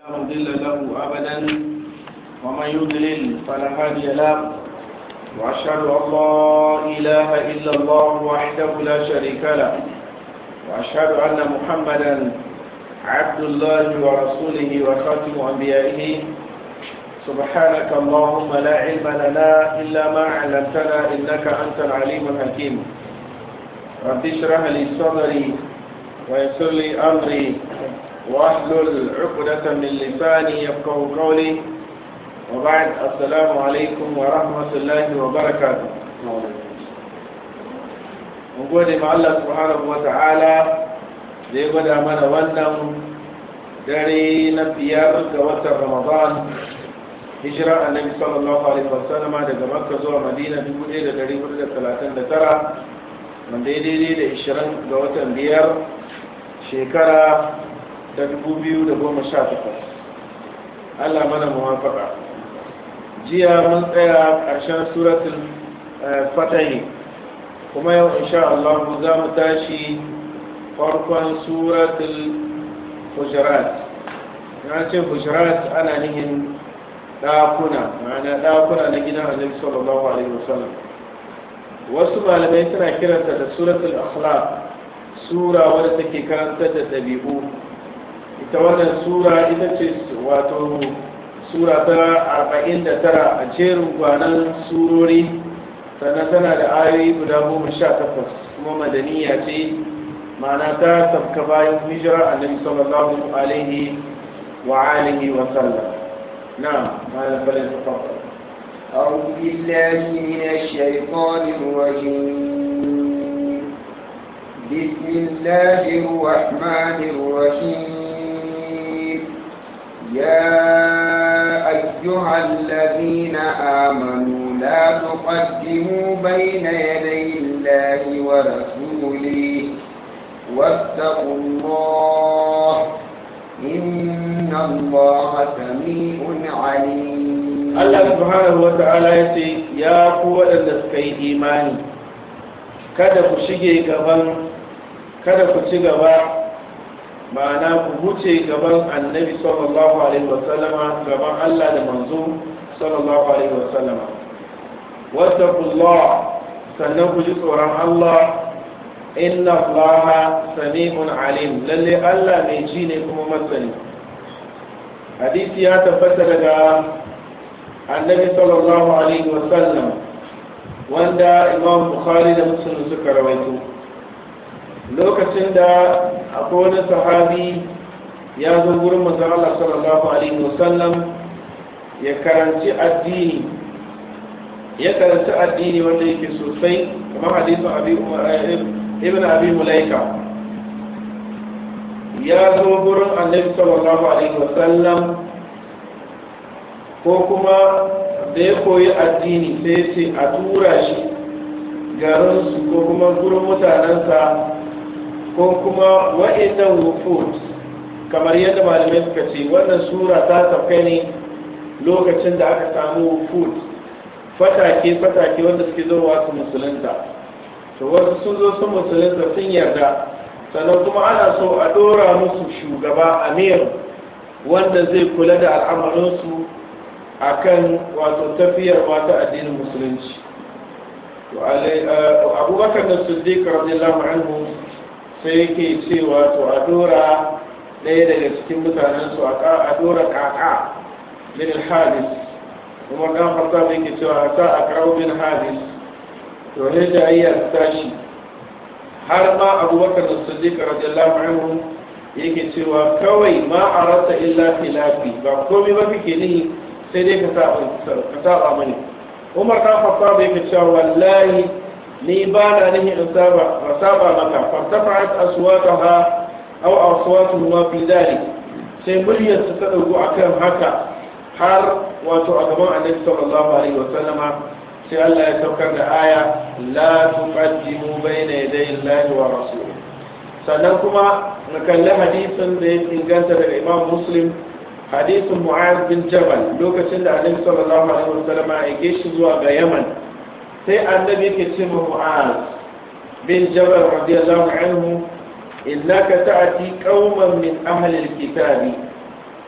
مضل له أبدا ومن يضلل فلا هادي له وأشهد أن لا إله إلا الله وحده لا شريك له وأشهد أن محمدا عبد الله ورسوله وخاتم أنبيائه سبحانك اللهم لا علم لنا إلا ما علمتنا إنك أنت العليم الحكيم رب اشرح لي صدري ويسر لي أمري واحلل عقدة من لساني يفقه قولي وبعد السلام عليكم ورحمة الله وبركاته gode ma Allah subhanahu wa ta'ala da ya gwada mana wannan dare na biyar ga watan Ramadan hijira annabi sallallahu alaihi wasallam daga Makka zuwa Madina 1439 wanda ya daidai da 20 ga watan biyar shekara ta 2018 Allah mana muwafaka jiya mun tsaya ƙarshen suratul fatahi kuma yau insha Allah za mu tashi farkon suratul hujurat na ce hujurat ana nihin ɗakuna ma'ana ɗakuna na gidan annabi sallallahu alaihi wasallam wasu malamai suna kiranta da suratul akhlaq sura wadda take karantar da ɗabi'u ita wannan sura ita ce wato sura ta 49 a jerin gwanan surori sannan tana da ayoyi guda goma sha takwas kuma madaniya ce ma'ana ta tafka bayan hijira annabi sallallahu alaihi wa alihi wa sallam na'am malam balin tafadda أعوذ بالله من الشيطان الرجيم بسم الله الرحمن الرحيم يا أيها الذين آمنوا لا تقدموا بين يدي الله ورسوله واتقوا الله إن الله سميع عليم Allah subhanahu wa ta'ala ya ce ya ku waɗanda suka yi imani kada ku shige gaban kada ku ci gaba ma'ana ku wuce gaban annabi sallallahu alaihi wasallama gaban Allah da manzo sallallahu alaihi wasallama wattaqullah sannan ku ji tsoron Allah inna Allah sami'un alim lalle Allah mai ji ne kuma masani hadisi ya tabbata daga annabi sallallahu alaihi wasallam wanda imam bukhari da muslim suka rawaito lokacin da akwai wani sahabi ya zo gurin manzon Allah sallallahu alaihi wasallam ya karanci addini ya karanci addini wanda yake sosai kamar hadisin abi ibn abi mulaika ya zo gurin annabi sallallahu alaihi wasallam ko kuma da ya koyi addini sai ce a tura shi garinsu ko kuma gurin mutanensa ko kuma wa'innan wufud kamar yadda malamai suka ce wannan sura ta tafka ne lokacin da aka samu wufud fatake-fatake wanda suke zowa su musulunta to wasu sun zo sun musulunta sun yarda sannan kuma ana so a dora musu shugaba amir wanda zai kula da al'amarinsu akan wato tafiyar wata addinin musulunci to abubakar da siddiq radiyallahu anhu sai yake cewa to a dora ɗaya daga cikin mutanen su a dora kaka min hadis kuma dan farta da yake cewa ta a karo min hadis to ne da ayyar tashi har ma abubakar da siddiq radiyallahu anhu yake cewa kawai ma arata illa khilafi ba komai ba kike nihi sai dai ka saba mani umar ta fafa bai ka cewa wallahi ni ba na nihin in saba ba saba maka fartafa'at aswataha aw aswatu ma fi dalik sai muryar su ta dauko akan haka har wato a gaban annabi sallallahu alaihi wa sallama sai Allah ya saukar da aya la tuqaddimu bayna yaday Allahi wa rasulih sannan kuma na kalli hadisin da ya inganta daga Imam Muslim hadisin mu'az bin jabal lokacin da annabi sallallahu alaihi wasallam ya ke shi zuwa ga yaman sai annabi yake ce ma mu'az bin jabal radiyallahu anhu innaka ta'ti qauman min ahli alkitabi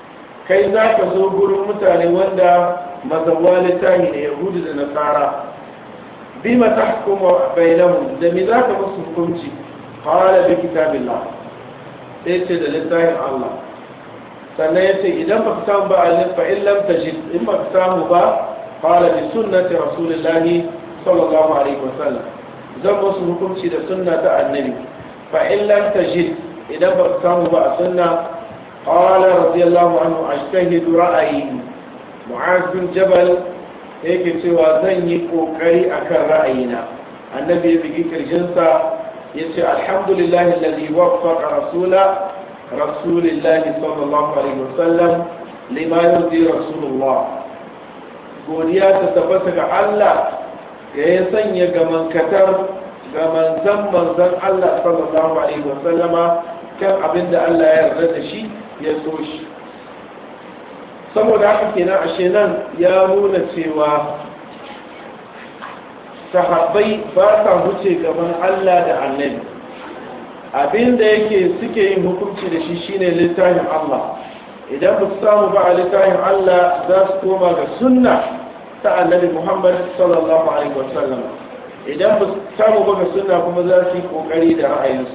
kai za ka zo gurin mutane wanda mazawa littahi ne yahudu da nasara bima tahkumu bainahum da me za ka musu hukunci qala bi kitabillah sai ce da littafin Allah sannan ya ce idan ba ka samu ba alif fa in lam tajid in ba ka samu ba qala bi sunnati rasulillahi sallallahu alaihi wasallam zan musu hukunci da sunna ta annabi fa in lam tajid idan ba ka samu ba a sunna qala radiyallahu anhu ajtahidu ra'ayi mu'az bin jabal yake cewa zan yi kokari akan ra'ayina annabi ya bigi kirjinsa ya ce alhamdulillahi alladhi waffaqa rasula rasulillahi sallallahu alaihi wasallam lima yurdi rasulullah godiya ta tabbata ga Allah ya yi sanya gamankatar ga manzan manzan Allah sallallahu alaihi wasallama kan abinda Allah ya yarda da shi ya so shi saboda haka kenan ashe nan ya nuna cewa sahabbai ba sa wuce gaban Allah da annabi abinda yake suke yin hukunci da shi shine littafin Allah idan ba su samu ba a littafin Allah za su koma ga sunna ta annabi Muhammad sallallahu alaihi wasallam idan ba su samu ba ga sunna kuma za su yi kokari da ra'ayinsu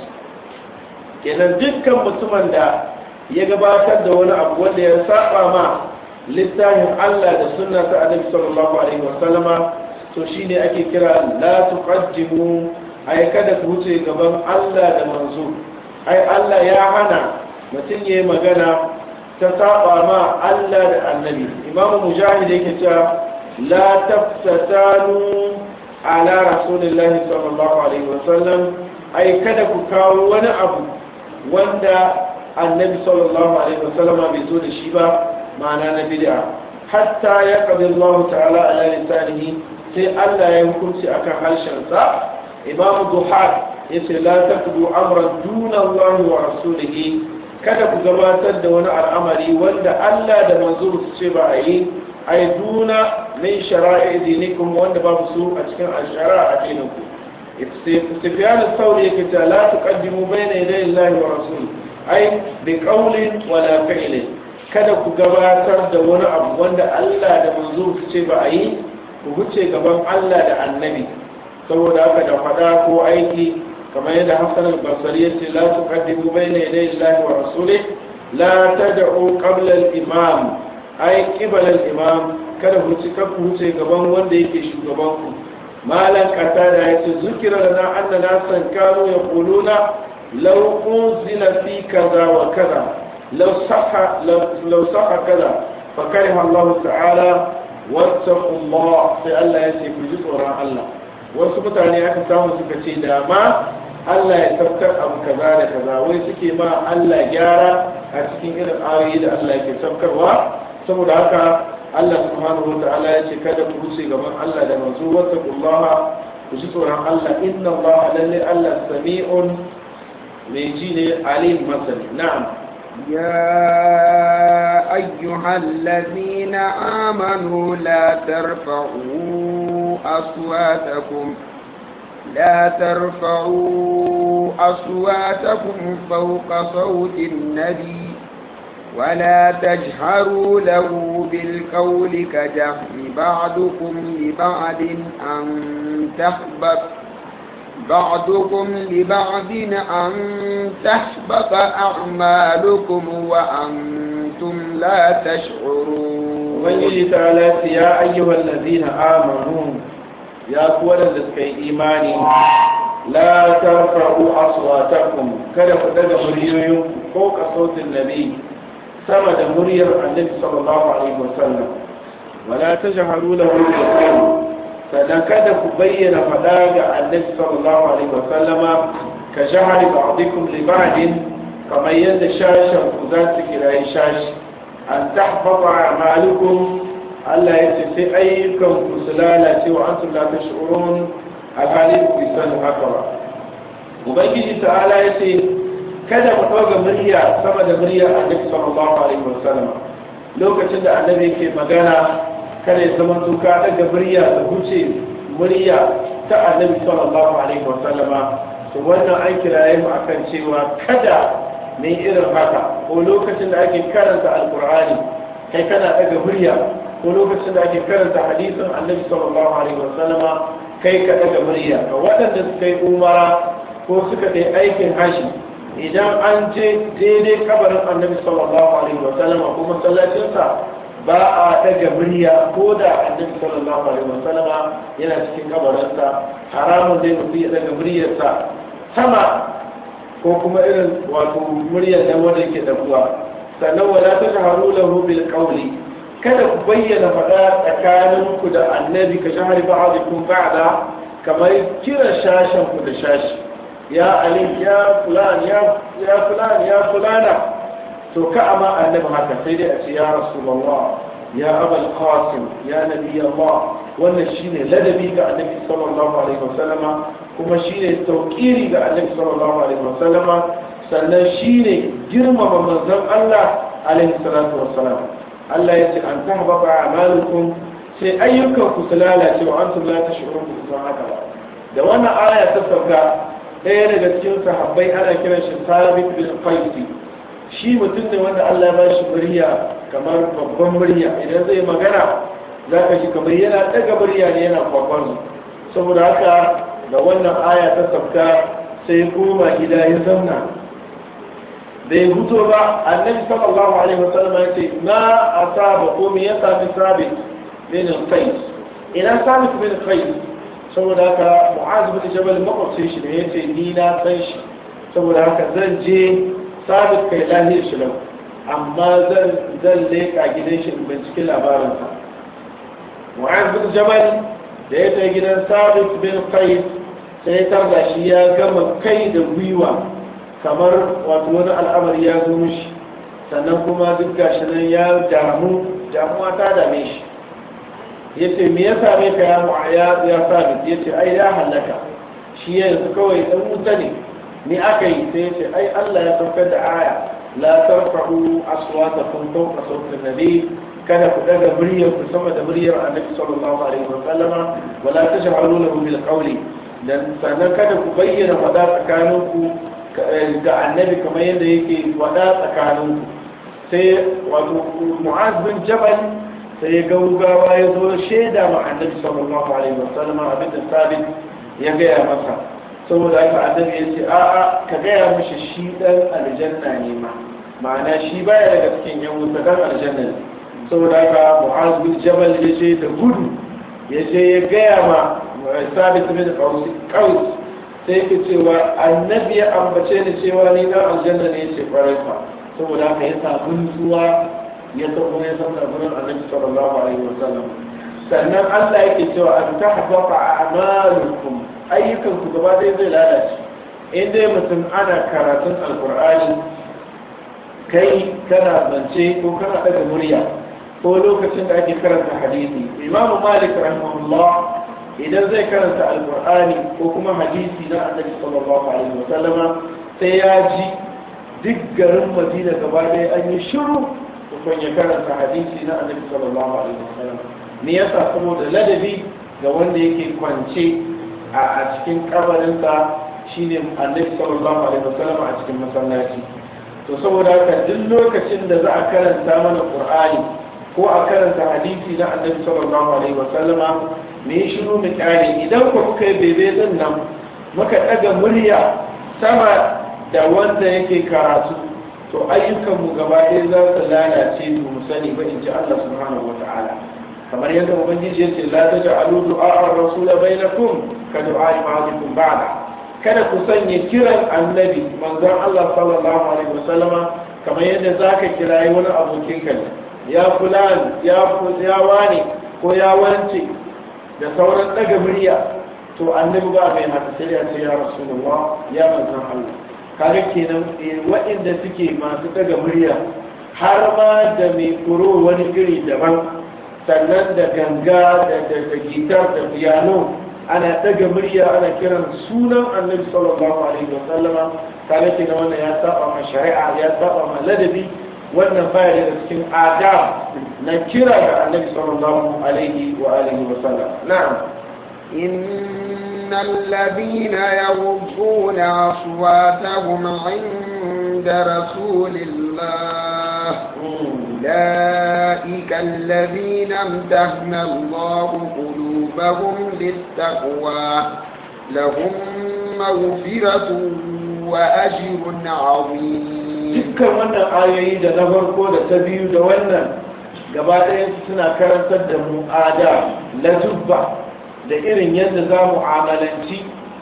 kenan dukkan mutumin da ya gabatar da wani abu wanda ya saba ma littafin Allah da sunna ta annabi sallallahu alaihi wasallama to shine ake kira la tuqaddimu ai kada ku wuce gaban Allah da manzo ai Allah ya hana mutum yayi magana ta saba ma Allah da annabi Imam Mujahid yake cewa la taftatanu ala rasulillahi sallallahu alaihi wasallam ai kada ku kawo wani abu wanda annabi sallallahu alaihi wasallama bai zo da shi ba ma'ana na bid'a hatta ya qadi Allah ta'ala ala lisanihi sai Allah ya hukunci akan harshen sa Imam Duhat yace la taqdu amran duna Allah wa rasulihi kada ku gabatar da wani al'amari wanda Allah da manzo su ce ba a yi ai duna min shara'i dinikum wanda babu su a cikin ashara a dininku Sufyan al-Thawri yake ta la tuqaddimu bayna yaday Allah wa rasulihi ai bi qawlin wala fi'lin kada ku gabatar da wani abu wanda Allah da manzo su ce ba a yi ku wuce gaban Allah da annabi saboda haka da fada ko aiki kamar yadda Hassan al-Basri ya ce la tuqaddimu bayna yaday Allah wa rasulih la tad'u qabla al-imam ai qibala al-imam kada ku ci ku wuce gaban wanda yake shugaban ku malan qatada ya ce zukira lana anna nasan kanu yaquluna law unzila fi kaza wa kaza لو صح لو, لو صح كذا فكره الله تعالى واتقوا الله في الله يسي في جزء الله wasu mutane aka samu suka ce da ma Allah ya sabkar abu kaza da kaza wai suke ma Allah gyara a cikin irin ayoyi da Allah yake sabkarwa saboda haka Allah subhanahu wa ta'ala ya ce kada ku wuce gaban Allah da manzo wattaqullaha ku ji tsoron Allah inna Allah lalle Allah sami'un mai ji ne alim masani na'am يا أيها الذين آمنوا لا ترفعوا أصواتكم لا ترفعوا أصواتكم فوق صوت النبي ولا تجهروا له بالقول كجهر بعضكم لبعض أن تحبط بعضكم لبعض أن تحبط أعمالكم وأنتم لا تشعرون ويجي تعالى يا أيها الذين آمنوا يا قوة لسكي إيماني لا ترفعوا أصواتكم كذا فتدى مريم فوق صوت النبي سمد مريم النبي صلى الله عليه وسلم ولا تجهروا له بالقول sannan kada ku bayyana faɗa ga annabi sallallahu alaihi wa sallama ka jahari ba'dikum li ba'din kamar yadda shashin ku za su kirayi shashi an tahbata a'malukum Allah ya ce sai ayyukan ku su lalace wa antum la tash'urun alhali ku san haka ba ubangiji ta'ala ya ce kada mu ɗauka murya sama da murya annabi sallallahu alaihi wa sallama lokacin da annabi ke magana kada ya zama tuka daga murya da huce murya ta annabi sallallahu alaihi wasallama to wannan an kiraye mu akan cewa kada ne irin haka ko lokacin da ake karanta alkur'ani kai kana daga murya ko lokacin da ake karanta hadisin annabi sallallahu alaihi wasallama kai ka daga murya ga waɗanda suka yi umara ko suka yi aikin hashi idan an je daidai kabarin annabi sallallahu alaihi wasallama ko masallacinsa ba a daga murya ko da annabi sallallahu alaihi wasallama yana cikin kabarinsa haramun dai mutum ya daga muryarsa sama ko kuma irin wato muryar da wanda yake dabuwa sannan wala ta shaharu lahu bil qawli kada ku bayyana faɗa tsakanin ku da annabi ka shahari ba'dikum ba'da kamar kira shashen ku da shashi ya ali ya fulan ya ya fulan ya fulana to ka amma annabi haka sai dai a ce ya rasulullah ya abul qasim ya nabi allah wannan shine ladabi ga annabi sallallahu alaihi wasallama kuma shine tauqiri ga annabi sallallahu alaihi wasallama sannan shine girmama manzon Allah alaihi salatu wassalam Allah ya ce an tahbaba a'malukum sai ayyukan ku su lalace wa antum la tashurun ku san haka ba da wannan aya ta sauka ɗaya daga cikin sahabbai ana kiran shi Sabit bin Qaisi shi mutum ne wanda Allah ya ba shi murya kamar babban murya idan zai magana za ka shi kamar yana ɗaga murya ne yana kwakwan saboda haka da wannan aya ta sauka sai koma gida ya zauna da ya fito ba annabi sallallahu alaihi wasallam ya ce na asaba ko me ya sami sabit bin qais ina sabit bin qais saboda haka mu'az bin jabal makwabcin shi ne yace ni na san shi saboda haka zan je sabit kai lahir shi lau amma zan zan leka gidan shi in binciki labarinsa mu'az bin jabal da ya kai gidan sabit bin qais sai tarda shi ya gama kai da gwiwa kamar wato wani al'amari ya zo mishi sannan kuma duk gashi nan ya damu damuwa ta dame shi ya ce me ya same ka ya ya ya sabit ya ce ai ya halaka shi yanzu kawai dan wuta ne ni aka yi sai ya ce ai Allah ya saukar da aya la tarfa'u aswatakum fawqa sawti nabi kada ku daga muryar ku sama da muryar annabi sallallahu alaihi wa sallama wala taj'alu lahu bil qawli dan sannan kada ku bayyana fada tsakaninku ga annabi kamar yadda yake wada tsakanin sai wato mu'az bin jabal sai ya gaugawa ya zo shaida ma annabi sallallahu alaihi wasallam abin da sabit ya gaya masa saboda haka annabi ya ce a'a ka gaya mishi shi dan aljanna ne ma ma'ana shi baya daga cikin yan wuta dan aljanna ne saboda haka mu'az bin jabal ya je da gudu ya je ya gaya ma sabit bin qaus sai ke cewa annabi ya ambace ni cewa ni na aljanna ne ce kwarai fa saboda haka ya samu nutsuwa ya tafi ya san gurin annabi sallallahu alaihi wasallam sannan Allah yake cewa an tahbata a'malukum ayyukan ku gaba ɗaya zai lalace in dai mutum ana karatun alqur'ani kai kana zance ko kana daga murya ko lokacin da ake karanta hadisi imamu malik rahimahullah idan zai karanta alkur'ani ko kuma hadisi na annabi sallallahu alaihi wasallama sai ya ji duk garin madina gaba ɗaya an yi shiru kun ya karanta hadisi na annabi sallallahu alaihi wasallam me yasa saboda ladabi ga wanda yake kwance a cikin kabarinsa shine annabi sallallahu alaihi wasallam a cikin masallaci to saboda haka duk lokacin da za a karanta mana qur'ani ko a karanta hadisi na annabi sallallahu alaihi wasallama me yi shiru mu kyale idan ku kuka yi bebe din nan muka ɗaga murya sama da wanda yake karatu to ayyukan mu gaba ɗaya za su lalace mu sani ba in ji Allah subhanahu wata'ala kamar yadda ubangiji ya ce la taj'alu du'a ar-rasul bainakum ka du'a ba'dikum ba'da kada ku sanya kiran annabi manzon Allah sallallahu alaihi wasallama kamar yadda zaka kirayi wani abokin ka ya fulan ya ya wani ko ya wance da sauran daga murya to annabi ba mai haka sai ya ce ya rasulullah ya manzon Allah kaga kenan waɗanda suke masu daga murya har ma da mai kuro wani iri daban sannan da ganga da da gitar da piano ana daga murya ana kiran sunan annabi sallallahu alaihi wa sallama kaga kenan wannan ya saba ma shari'a ya saba ma ladabi wannan baya daga cikin adab na kira ga annabi sallallahu alaihi wa alihi wa sallam na'am إن الذين يغضون أصواتهم عند رسول الله أولئك الذين امتهن الله قلوبهم للتقوى لهم مغفرة وأجر عظيم dukkan wannan ayoyi da na farko da ta biyu da wannan gaba ɗaya suna karantar da mu ada latubba da irin yadda za mu amalanci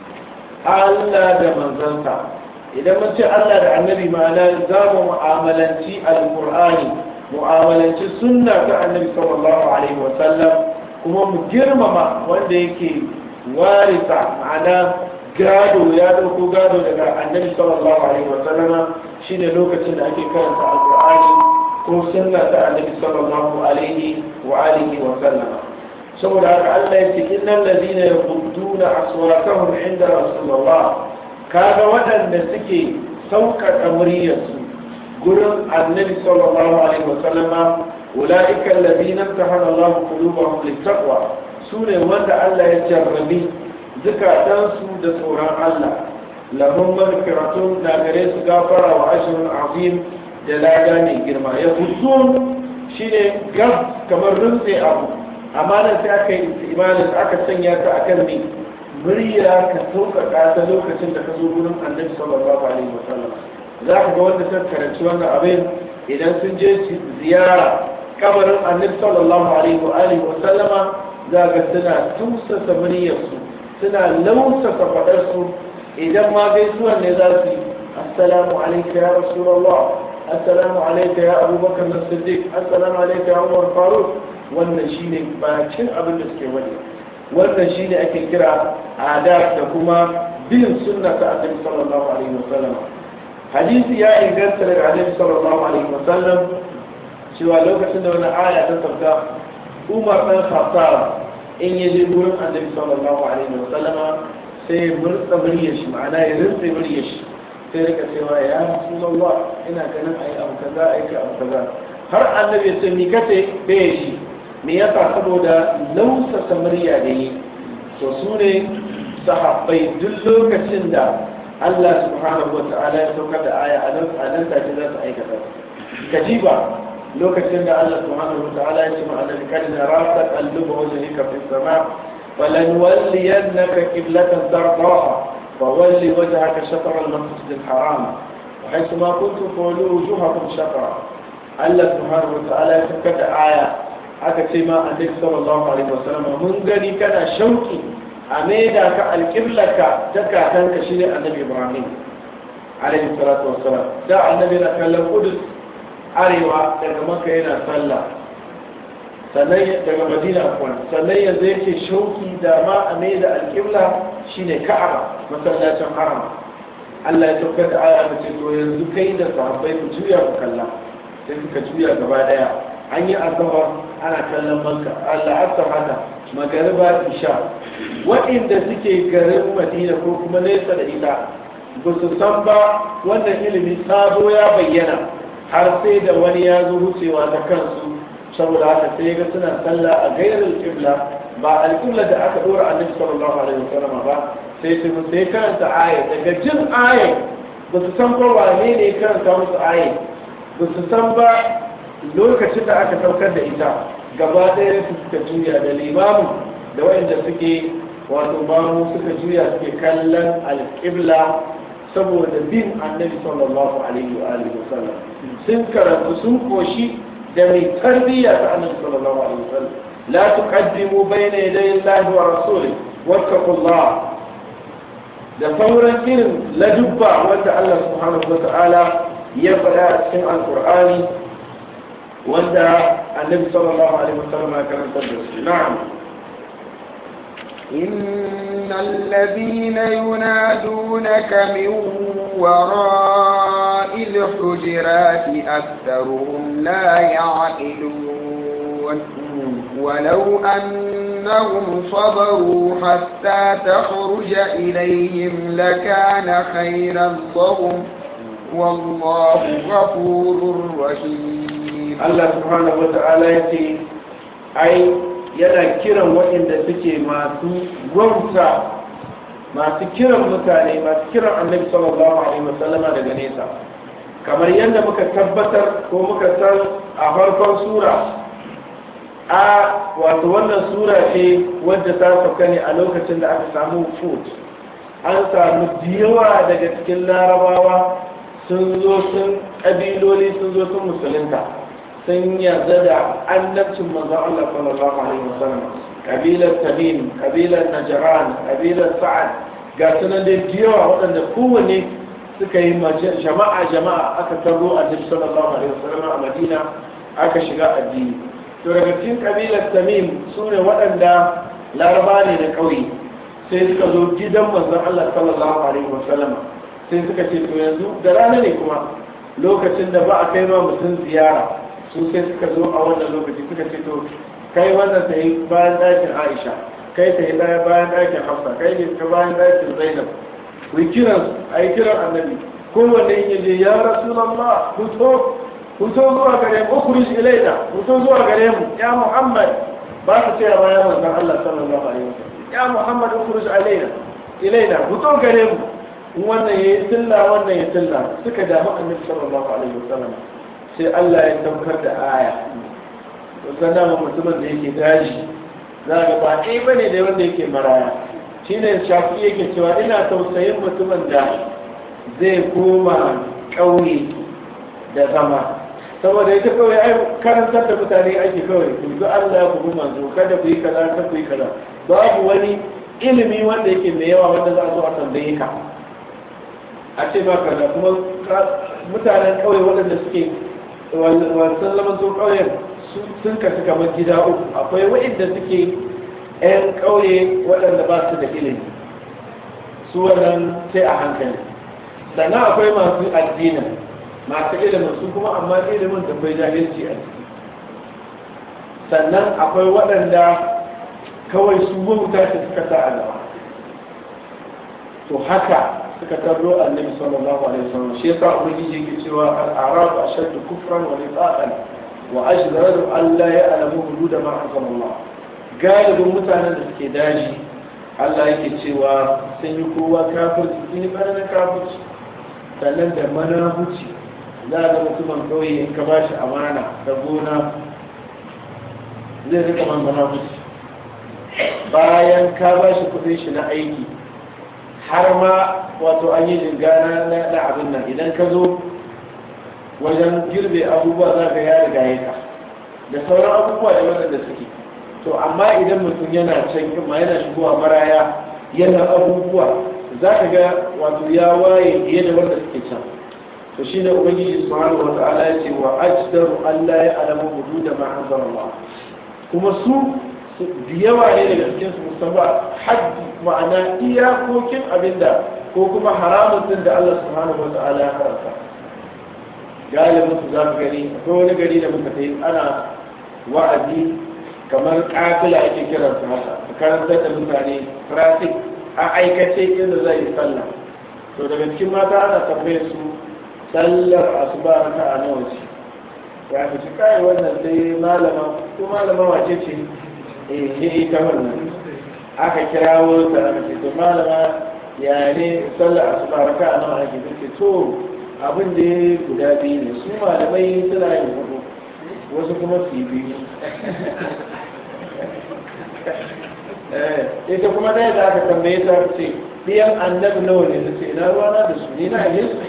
Allah da manzansa idan mun ce Allah da annabi ma'ana za mu mu'amalanci alqur'ani mu'amalanci sunna ta annabi sallallahu alaihi wa sallam kuma mu girmama wanda yake warisa ma'ana gado ya dauko gado daga annabi sallallahu alaihi wa sallama shine lokacin da ake karanta alqur'ani ko sunna ta annabi sallallahu alaihi wa alihi wa sallama saboda haka Allah ya ce innal ladina yaqudduna aswatahum inda rasulullah kaga waɗanda suke sauƙaƙa muryarsu gurin annabi sallallahu alaihi wa sallama ulaika alladhina tahana Allah qulubahum littaqwa sune wanda Allah ya jarrabi zukatansu da tsoron Allah lahum maghfiratun da gare su gafara wa ajrun azim da lada mai girma ya shine gas kamar rutse abu amma nan sai aka yi imanin aka sanya ta akan mai murya ka sauƙaƙa ta lokacin da ka zo gurin annabi sallallahu alaihi wasallam za ka ga wanda ta karanci wannan abin idan sun je ziyara kabarin annabi sallallahu alaihi wa alihi wasallama za ga suna tusasa muryarsu suna lausasa faɗarsu idan ma gaisuwan ne za su yi assalamu alaika ya rasulullah assalamu alaika ya abubakar na siddiq assalamu alaika ya umar faruk wannan shine bakin abin da suke wani wannan shine ake kira adab da kuma bin sunna ta annabi sallallahu alaihi wasallam hadisi ya inganta daga annabi sallallahu alaihi wasallam cewa lokacin da wani aya ta sauka umar dan khattab in ya je gurin annabi sallallahu alaihi wasallam sai murtsa muryar shi ma'ana ya rinsa muryar shi sai rika cewa ya rasulullah ina ganin ayi abu kaza ayi abu kaza har annabi ya ce ni kace bai shi me yasa saboda lausasa murya da yi to su ne sahabbai duk lokacin da Allah subhanahu wa ta'ala ya saukar da aya a nan a nan take za su aikata kajiba lokacin da Allah subhanahu wa ta'ala ya ce ma annabi kad naraka qalluba wajhika fi sama falan walliyannaka qiblatan tardaha فولي وجهك شطر المسجد الحرام وحيثما كنتم فولوا وجوهكم شطرا الله سبحانه وتعالى يتكت آية aka ce ma annabi sallallahu alaihi wasallam mun gani kana shauki a maida ka alƙiblarka ta kakanka shine annabi ibrahim alaihi salatu wassalam da annabi na kallon kudus arewa daga maka yana sallah sannan daga madina kwan sannan yanzu yake shauki da ma a maida alƙibla shine ka'aba masallacin haram Allah ya saukar da aya ta ce to yanzu kai da sahabbai ku juya ku kalla sai suka juya gaba daya an yi asabar ana kallon manka Allah asar haka magariba isha waɗanda suke garin madina ko kuma nesa da ita ba su san ba wannan ilimi sabo ya bayyana har sai da wani ya zo wucewa ta kansu saboda haka sai ga suna sallah a gairar kibla ba alƙibla da aka ɗora annabi sallallahu alaihi wasallam ba sai su sai karanta aya daga jin aya ba su san ba wane ne karanta musu aya ba su san ba lokacin da aka saukar da ita gaba ɗaya su suka juya da limamu da wayanda suke wato mamu suka juya suke kallon alƙibla saboda bin annabi sallallahu alaihi wa alihi wasallam sun karatu sun koshi da mai tarbiyya ta annabi sallallahu alaihi wasallam la tuqaddimu bayna yaday Allah wa rasulih wattaqullah da sauran irin ladubba wanda Allah subhanahu wa ta'ala ya faɗa a cikin alqur'ani wanda annabi sallallahu alaihi wasallam ya karanta da su na'am إن الذين ينادونك من وراء الحجرات أكثرهم لا يعقلون ولو أنهم صبروا حتى تخرج إليهم لكان خيرا لهم والله غفور رحيم الله سبحانه وتعالى يتي أي yana kiran waɗanda suke masu gwamta masu kiran mutane masu kiran annabi sallallahu alaihi wasallama daga nesa kamar yadda muka tabbatar ko muka san a farkon sura a wato wannan sura ce wadda ta sauka ne a lokacin da aka samu food an samu yawa daga cikin larabawa sun zo sun ƙabiloli sun zo sun musulunta sun yarda da annabcin manzon Allah sallallahu alaihi wasallam kabilar tamim kabilar najran kabilar sa'ad ga sunan da yawa waɗanda kowanne suka yi jama'a jama'a aka taro a nabi sallallahu alaihi wasallam a madina aka shiga addini to daga cikin kabilar tamim su ne waɗanda laraba ne na ƙauye sai suka zo gidan manzon Allah sallallahu alaihi wasallam sai suka ce to yanzu da rana ne kuma lokacin da ba a kai ma mutum ziyara su sai suka zo a wannan lokaci suka ce to kai wannan ta yi bayan ɗakin Aisha kai ta yi bayan ɗakin Hafsa kai ne ta bayan ɗakin Zainab ku yi kiran a yi kiran annabi kowanne yin yaje ya rasulallah ku to ku to zuwa gare mu ukhruj ilaina ku to zuwa gare mu ya muhammad ba su ce ba ya manzon Allah sallallahu alaihi wasallam ya muhammad ukhruj ilaina ilaina ku to gare mu wannan yayi tilla wannan ya tilla suka damu annabi sallallahu alaihi wasallam sai Allah ya daukar da aya sannan mutumin da yake daji za ga ba ɗaya bane da wanda yake maraya shi ne shafi yake cewa ina tausayin mutumin da zai koma ƙauye da zama saboda ita kawai ai karantar da mutane ake kawai ku ga Allah ya kuma manzo kada ku yi kaza kada ku yi kaza babu wani ilimi wanda yake mai yawa wanda za a zo a tambaye ka a ce ba kaza kuma mutanen ƙauye waɗanda suke wasan zaman su ƙauyen sun kasu kamar gida uku akwai waɗanda suke 'yan ƙauye waɗanda ba su da ilimi su wannan sai a hankali sannan akwai masu addinin masu ilimin su kuma amma ilimin da bai jahilci a ciki sannan akwai waɗanda kawai su wauta ce suka sa a gaba to haka suka tarro annabi sallallahu alaihi wasallam shi yasa ubangiji yake cewa al-arab ashaddu kufran wa nifaqan wa ajdaru an la ya'lamu hudud ma anzalallah galibin mutanen da suke daji Allah yake cewa sun yi kowa kafirci sun yi ɓaranin kafirci sannan da manahuci za a ga mutumin kauye in ka ba shi amana da gona zai rika man manahuci bayan ka ba shi kudin shi na aiki har ma wato an yi jingana na abin nan idan ka zo wajen girbe abubuwa za ka ya riga ya da sauran abubuwa da waɗanda suke to amma idan mutum yana can ma yana shigowa maraya yana abubuwa za ka ga wato ya waye fiye da wanda suke can to shine ubangiji subhanahu wa ta'ala ya ce wa ajdaru Allah ya alamu hududa ma anzalallah kuma su da yawa ne daga cikin su musamman haddi ma'ana iyakokin abinda ko kuma haramun din da Allah subhanahu wa ta'ala ya haramta galibin su za mu gani akwai wani gari da muka kai ana wa'azi kamar kafila ake kiran su haka su karantar da mutane traffic a aikace inda zai yi sallah to daga cikin mata ana tambaye su sallar asuba raka a nawa ce ya fi ci kai wannan sai malama ko malama wace ce eh ne ita wannan aka kirawo ta aka ce to malama ya ne sallar asuba raka a nawa ake ce to abin da guda biyu ne su malamai suna yin hudu wasu kuma su yi biyu ita kuma ɗaya da aka tambaye ta ce ɗiyan annabi nawa ne ce ina ruwana da su ni na yi su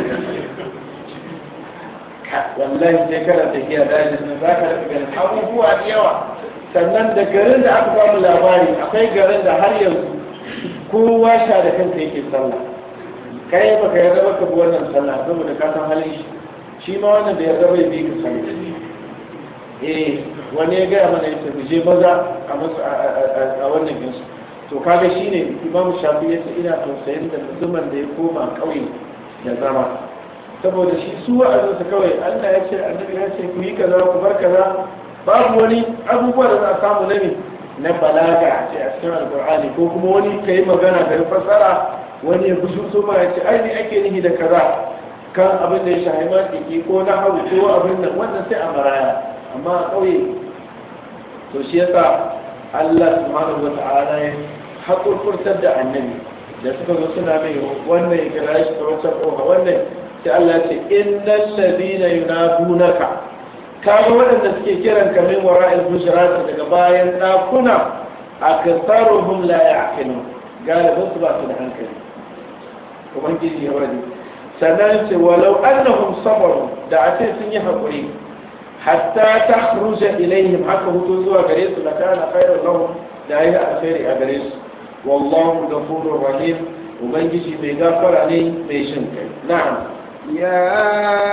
wallahi sai kana tafiya dajin nan za ka rika ganin abubuwa da yawa sannan da garin da aka samu labari akwai garin da har yanzu kowa sha da kanta yake sallah kai baka yarda baka bi wannan sallah saboda ka san halin shi shi ma wannan da yarda bai bi ka sallah eh wani ya gaya mana yace mu je maza a masu a wannan ginsu to kaga shine imam shafi yace ina tausayin da mutumin da ya koma kauye da zama saboda shi su wa'azinsa kawai Allah ya ce annabi ya ce ku yi kaza ku bar kaza babu wani abubuwa da za a samu na ne na balaga a ce a cikin alkur'ani ko kuma wani ka yi magana ka yi fasara wani ya gusu su ma ya ce ai ne ake nihi da kaza kan abin da ya shahi ma ko na hau ko abin nan wannan sai a maraya amma a ƙauye to shi yasa Allah subhanahu wa ta'ala ya haƙurƙurtar da annabi da suka zo suna mai wannan ya kira shi ta wancan ƙofa wannan sai Allah ce innal ladina yunadunaka kaga waɗanda suke kiran ka min wara'il hujurat daga bayan ɗakuna aksaruhum la ya'qilun galibin su ba su da hankali ubangiji ya wadi sannan ce walau annahum sabaru da a ce sun yi haƙuri hatta ta khruja ilaihim haka hutu zuwa gare su da kana khairun lahum da yi alkhairi a gare su wallahu ghafurur rahim ubangiji mai gafara ne mai shin kai na'am يا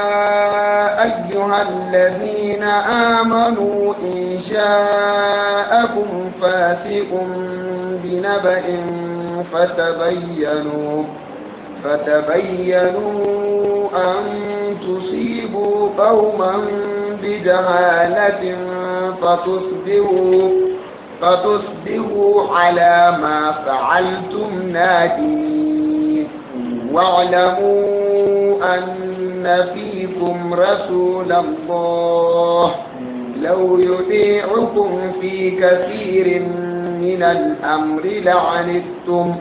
أيها الذين آمنوا إن جاءكم فاسق بنبأ فتبينوا فتبينوا أن تصيبوا قوما بجهالة فتصبروا فتصبروا على ما فعلتم نادمين واعلموا أن فيكم رسول الله لو يطيعكم في كثير من الأمر لعنتم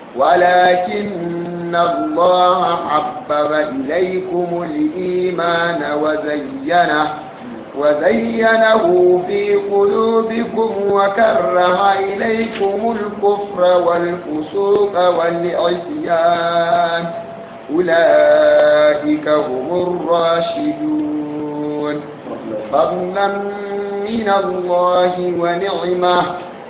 ولكن الله حبب إليكم الإيمان وزينه وزينه في قلوبكم وكره إليكم الكفر والفسوق والعصيان أولئك هم الراشدون فضلا من الله ونعمه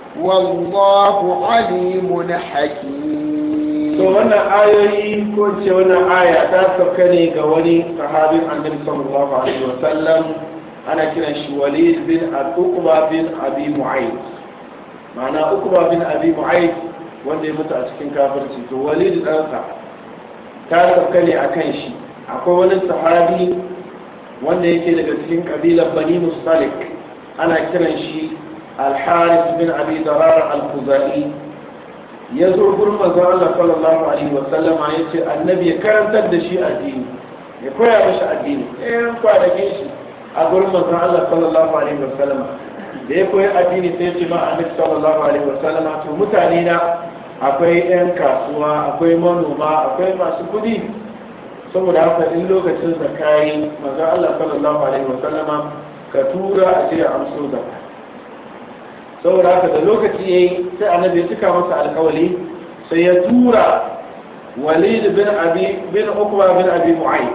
والله عليم حكيم to wannan ayoyi ko ce wannan aya ta sauka ne ga wani sahabin annabi sallallahu alaihi wa sallam ana kiran shi walid bin al-uqba bin abi mu'ayd ma'ana uqba bin abi mu'ayd wanda ya mutu a cikin kafirci to walid ɗansa ta sauka ne akan shi akwai wani sahabi wanda yake daga cikin kabilar bani mustalik ana kiran shi al-harith bin abi darar al-khuzai ya zo gurin manzon Allah sallallahu alaihi wa sallama ya ce annabi ya karantar da shi addini ya koya mashi addini ɗayan kwanakin shi a gurin manzon Allah sallallahu alaihi wa sallama da ya koyi addini sai ya ce ma annabi sallallahu alaihi wa sallama to mutane na akwai ɗan kasuwa akwai manoma akwai masu kuɗi saboda haka in lokacin zakari manzon Allah sallallahu alaihi wa sallama ka tura a je a amso zakka saboda haka da lokaci ya yi sai annabi ya cika masa alkawali sai ya tura walid bin abi bin ukba bin abi mu'ayd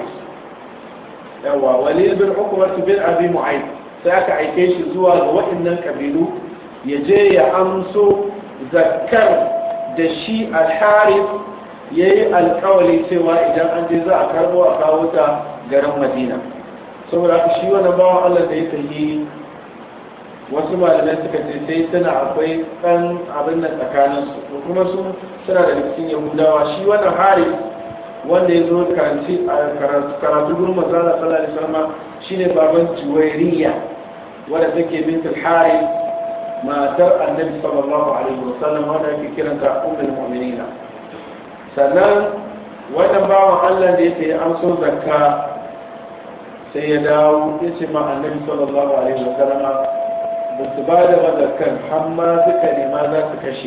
yawa walid bin ukba bin abi mu'ayd sai aka aike shi zuwa ga waɗannan kabilu ya je ya amso zakkar da shi al-harith ya yi alkawali cewa idan an je za a karbo a kawo ta garin madina saboda haka shi wani bawan allah da ya tafi wasu malamai suka ce sai suna akwai ɗan abin nan tsakanin su kuma su suna da cikin yahudawa shi wannan hari wanda ya zo karanci a karatu gurin mazala sallallahu alaihi wasallam shine baban juwairiya wadda take bintul hari matar annabi sallallahu alaihi wasallam wanda ake kiranta ummul mu'minina sannan wannan bawan Allah da yake amso zakka sai ya dawo ya ce ma annabi sallallahu alaihi wasallam ba su ba da mazakan hamma suka nema za su kashe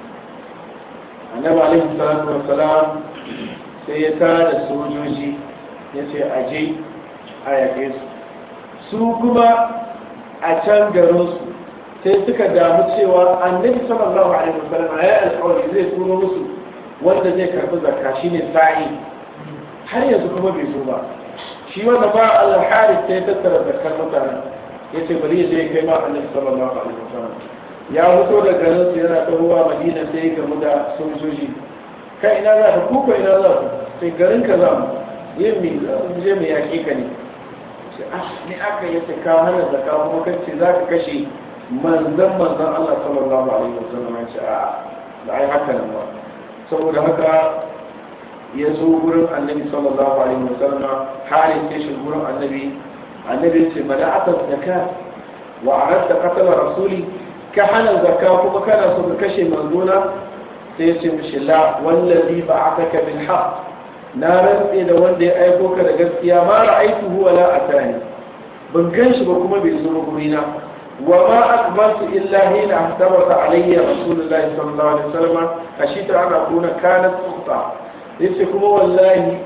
annabi alaihi salatu wassalam sai ya tara sojoji ya ce aje a yaƙe su su kuma a can garinsu sai suka damu cewa annabi sallallahu alaihi wasallam ya alƙawari zai turo musu wanda zai karɓi zakka shine sa'i har yanzu kuma bai zo ba shi wanda ba al-harith sai tattara zakkar mutanen ya ce bari ya je kai ma annabi sallallahu alaihi wasallam ya fito da garin su yana tahowa madina sai ya gamu da sojoji kai ina za ka kuka ina za ku sai garin ka za mu yin mi je mu yaƙe ka ne sai ah ni aka yi ka hana zakka kuma kace za ka kashe manzon manzon Allah sallallahu alaihi wasallam ya ce a da ai haka nan ba saboda haka ya zo gurin annabi sallallahu alaihi wasallam halin ya shi gurin annabi annabi ce mana'ata zakka wa aradta qatala rasuli ka hana zakka kuma kana so ka kashe manzona sai ya ce mishi la wallazi ba'athaka bil haqq na rantse da wanda ya aiko ka da gaskiya ma ra'aytuhu wala atani ban gan shi ba kuma bai zo gurina wa ma akmaltu illa hina ahtabata alayya rasulullahi sallallahu alaihi wasallam ashita ana kuna kanat tuqta yace kuma wallahi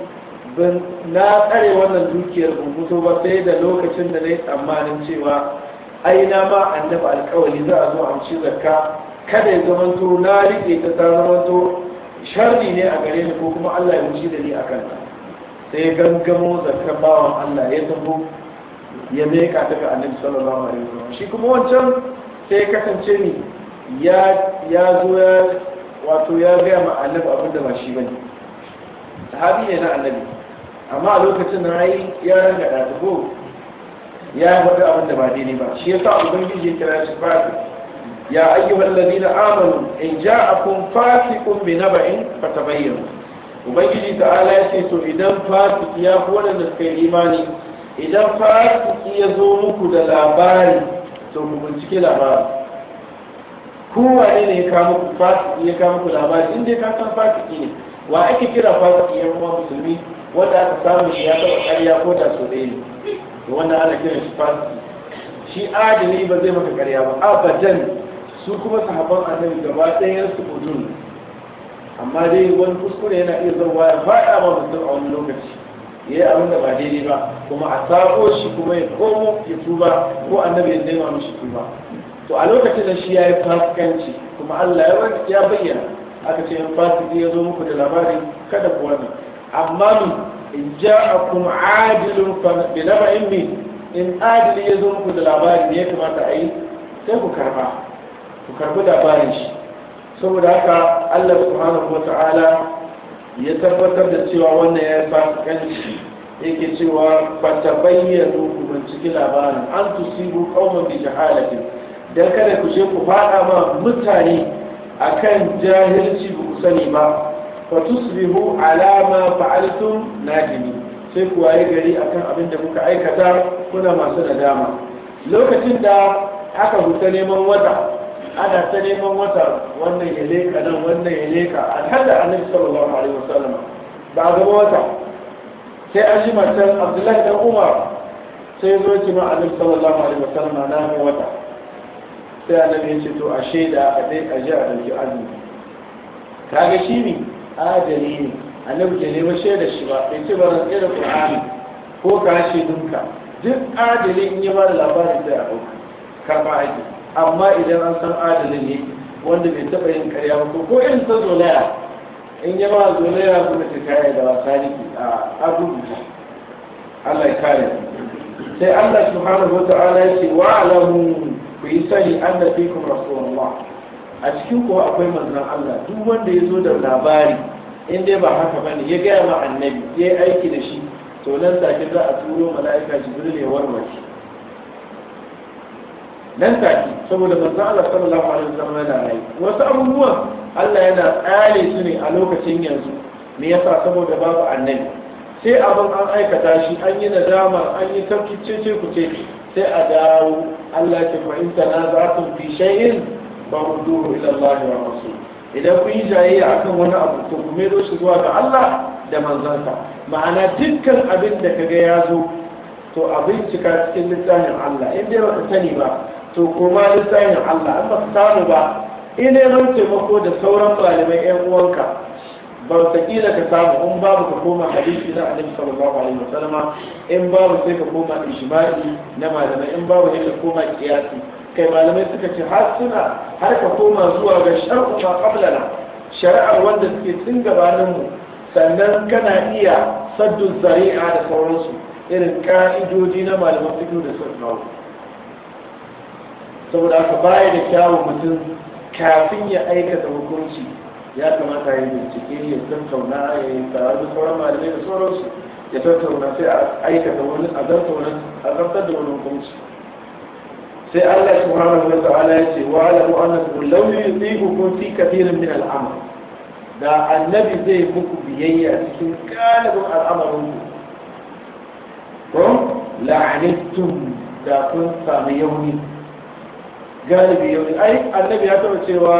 ban na tsare wannan dukiyar ban fito ba sai da lokacin da na yi tsammanin cewa ai na ma annabi alkawali za a zo amshi zakka kada ya zamanto na rike ta ta zamanto sharri ne a gare ni ko kuma Allah ya wuce da ni a kanta sai ya gangamo zakkan bawan Allah ya tafi ya meka ta ga annabi sallallahu alaihi wasallam shi kuma wancan sai ya kasance ni ya ya zo ya wato ya ga ma annabi abin da ba shi bane sahabi ne na annabi amma a lokacin da ai ya ranga da ko ya faɗi abin da ba daidai ba shi yasa ubangiji ya kira shi fasik ya ayyuhal ladina amanu in ja'akum fasiqun bi naba'in fatabayyanu ubangiji ta'ala ya ce to idan fasiki ya fi waɗanda suka yi imani idan fasiki ya zo muku da labari to ku bincike labari kowane ne ya kawo muku fasiki ya kawo muku labari in dai ka san fasiki ne wa ake kira fasiki ya kuma musulmi wanda aka samu shi ya taɓa ƙarya ko da so ɗaya ne to wannan ana kiran shi fasiki shi adali ba zai maka ƙarya ba abadan su kuma sahabban annabi gaba ɗayan su udun amma dai wani kuskure yana iya zauwa ya faɗa ma mutum a wani lokaci ya yi abin da ba daidai ba kuma a sako shi kuma ya komo ya tuba ko annabi ya nema mishi tuba to a lokacin da shi ya yi fasikanci kuma Allah ya bayyana aka ce in fasiki ya zo muku da labari kada ku wannan amma min in ja'akum adilun bi naba'in min in adili ya zo muku da labari ne ya kamata a yi sai ku karba ku karbi labarin shi saboda haka Allah subhanahu wata'ala ya tabbatar da cewa wannan ya fasikanci yake cewa fata bayyana ku binciki labarin an tusibu qauman bi jahalatin dan kada ku je ku fada ma mutane akan jahilci ba ku sani ba fa tusbihu ala ma fa'altum nadimi sai ku waye gari akan abin da kuka aikata kuna masu nadama lokacin da aka huta neman wata ana ta neman wata wannan ya leka nan wannan ya leka alhada annabi sallallahu alaihi wasallam ba a gaba wata sai an ji matan abdullahi dan umar sai zo ki ma annabi sallallahu alaihi wasallam na ga wata sai annabi ya ce to a shaida a dai a ji a dauki azumi kaga shi ne adali ne annabi ke neman shaida shi ba bai ce ba ran da qur'ani ko ka shaidunka duk adali in ya ba da labarin da ya dauka karba aiki amma idan an san adalin ne wanda bai taɓa yin karya ba ko irin ta zolaya in yi ma zolaya kuma ta kaya da wasa ne a abubuwa Allah ya kare sai Allah subhanahu wa ta'ala ya ce wa alamu ku yi sani an da fi kuma rasulullah a cikin kuwa akwai manzon Allah duk wanda ya zo da labari in dai ba haka bane ya gaya ma annabi ya yi aiki da shi to nan take za a turo mala'ika jibril ya warware nan take saboda manzon Allah sallallahu alaihi wasallam yana rayu wasu abubuwan Allah yana tsare su ne a lokacin yanzu me yasa saboda babu annabi sai abin an aikata shi an yi nadama an yi tafkice ce ku ce sai a dawo Allah ke fahimta na za su fi shay'in ba hudu ila Allah wa rasul idan kun yi jayayya akan wani abu to ku mero shi zuwa ga Allah da manzansa ma'ana dukkan abin da kaga ya zo to a bincika cikin littafin Allah in dai baka sani ba to koma littafin Allah an baka samu ba in ne ran taimako da sauran malamai yan uwanka ba ta kila ka samu in babu ka koma hadisi na annabi sallallahu alaihi wasallam in babu sai ka koma ijma'i na malamai in babu sai ka koma qiyasi kai malamai suka ce har suna har ka koma zuwa ga shar'u ma qablana shari'ar wanda suke tun gabanin mu sannan kana iya saddu zari'a da sauransu irin ka'idoji na malaman fiqh da sun kawo saboda aka baya da kyawun mutum kafin ya aikata hukunci ya kamata ya bincike ya tattauna ya yi tare da sauran malamai da sauransu ya tattauna sai a aikata wani a zartar da wani hukunci sai Allah subhanahu wa ta'ala ya ce wa alamu annakum law yuzibukum fi kathirin min al'amr da annabi zai muku biyayya cikin galibin al'amarin ku ko la'anittum da kun sami yauni galibi yauni ai annabi ya taba cewa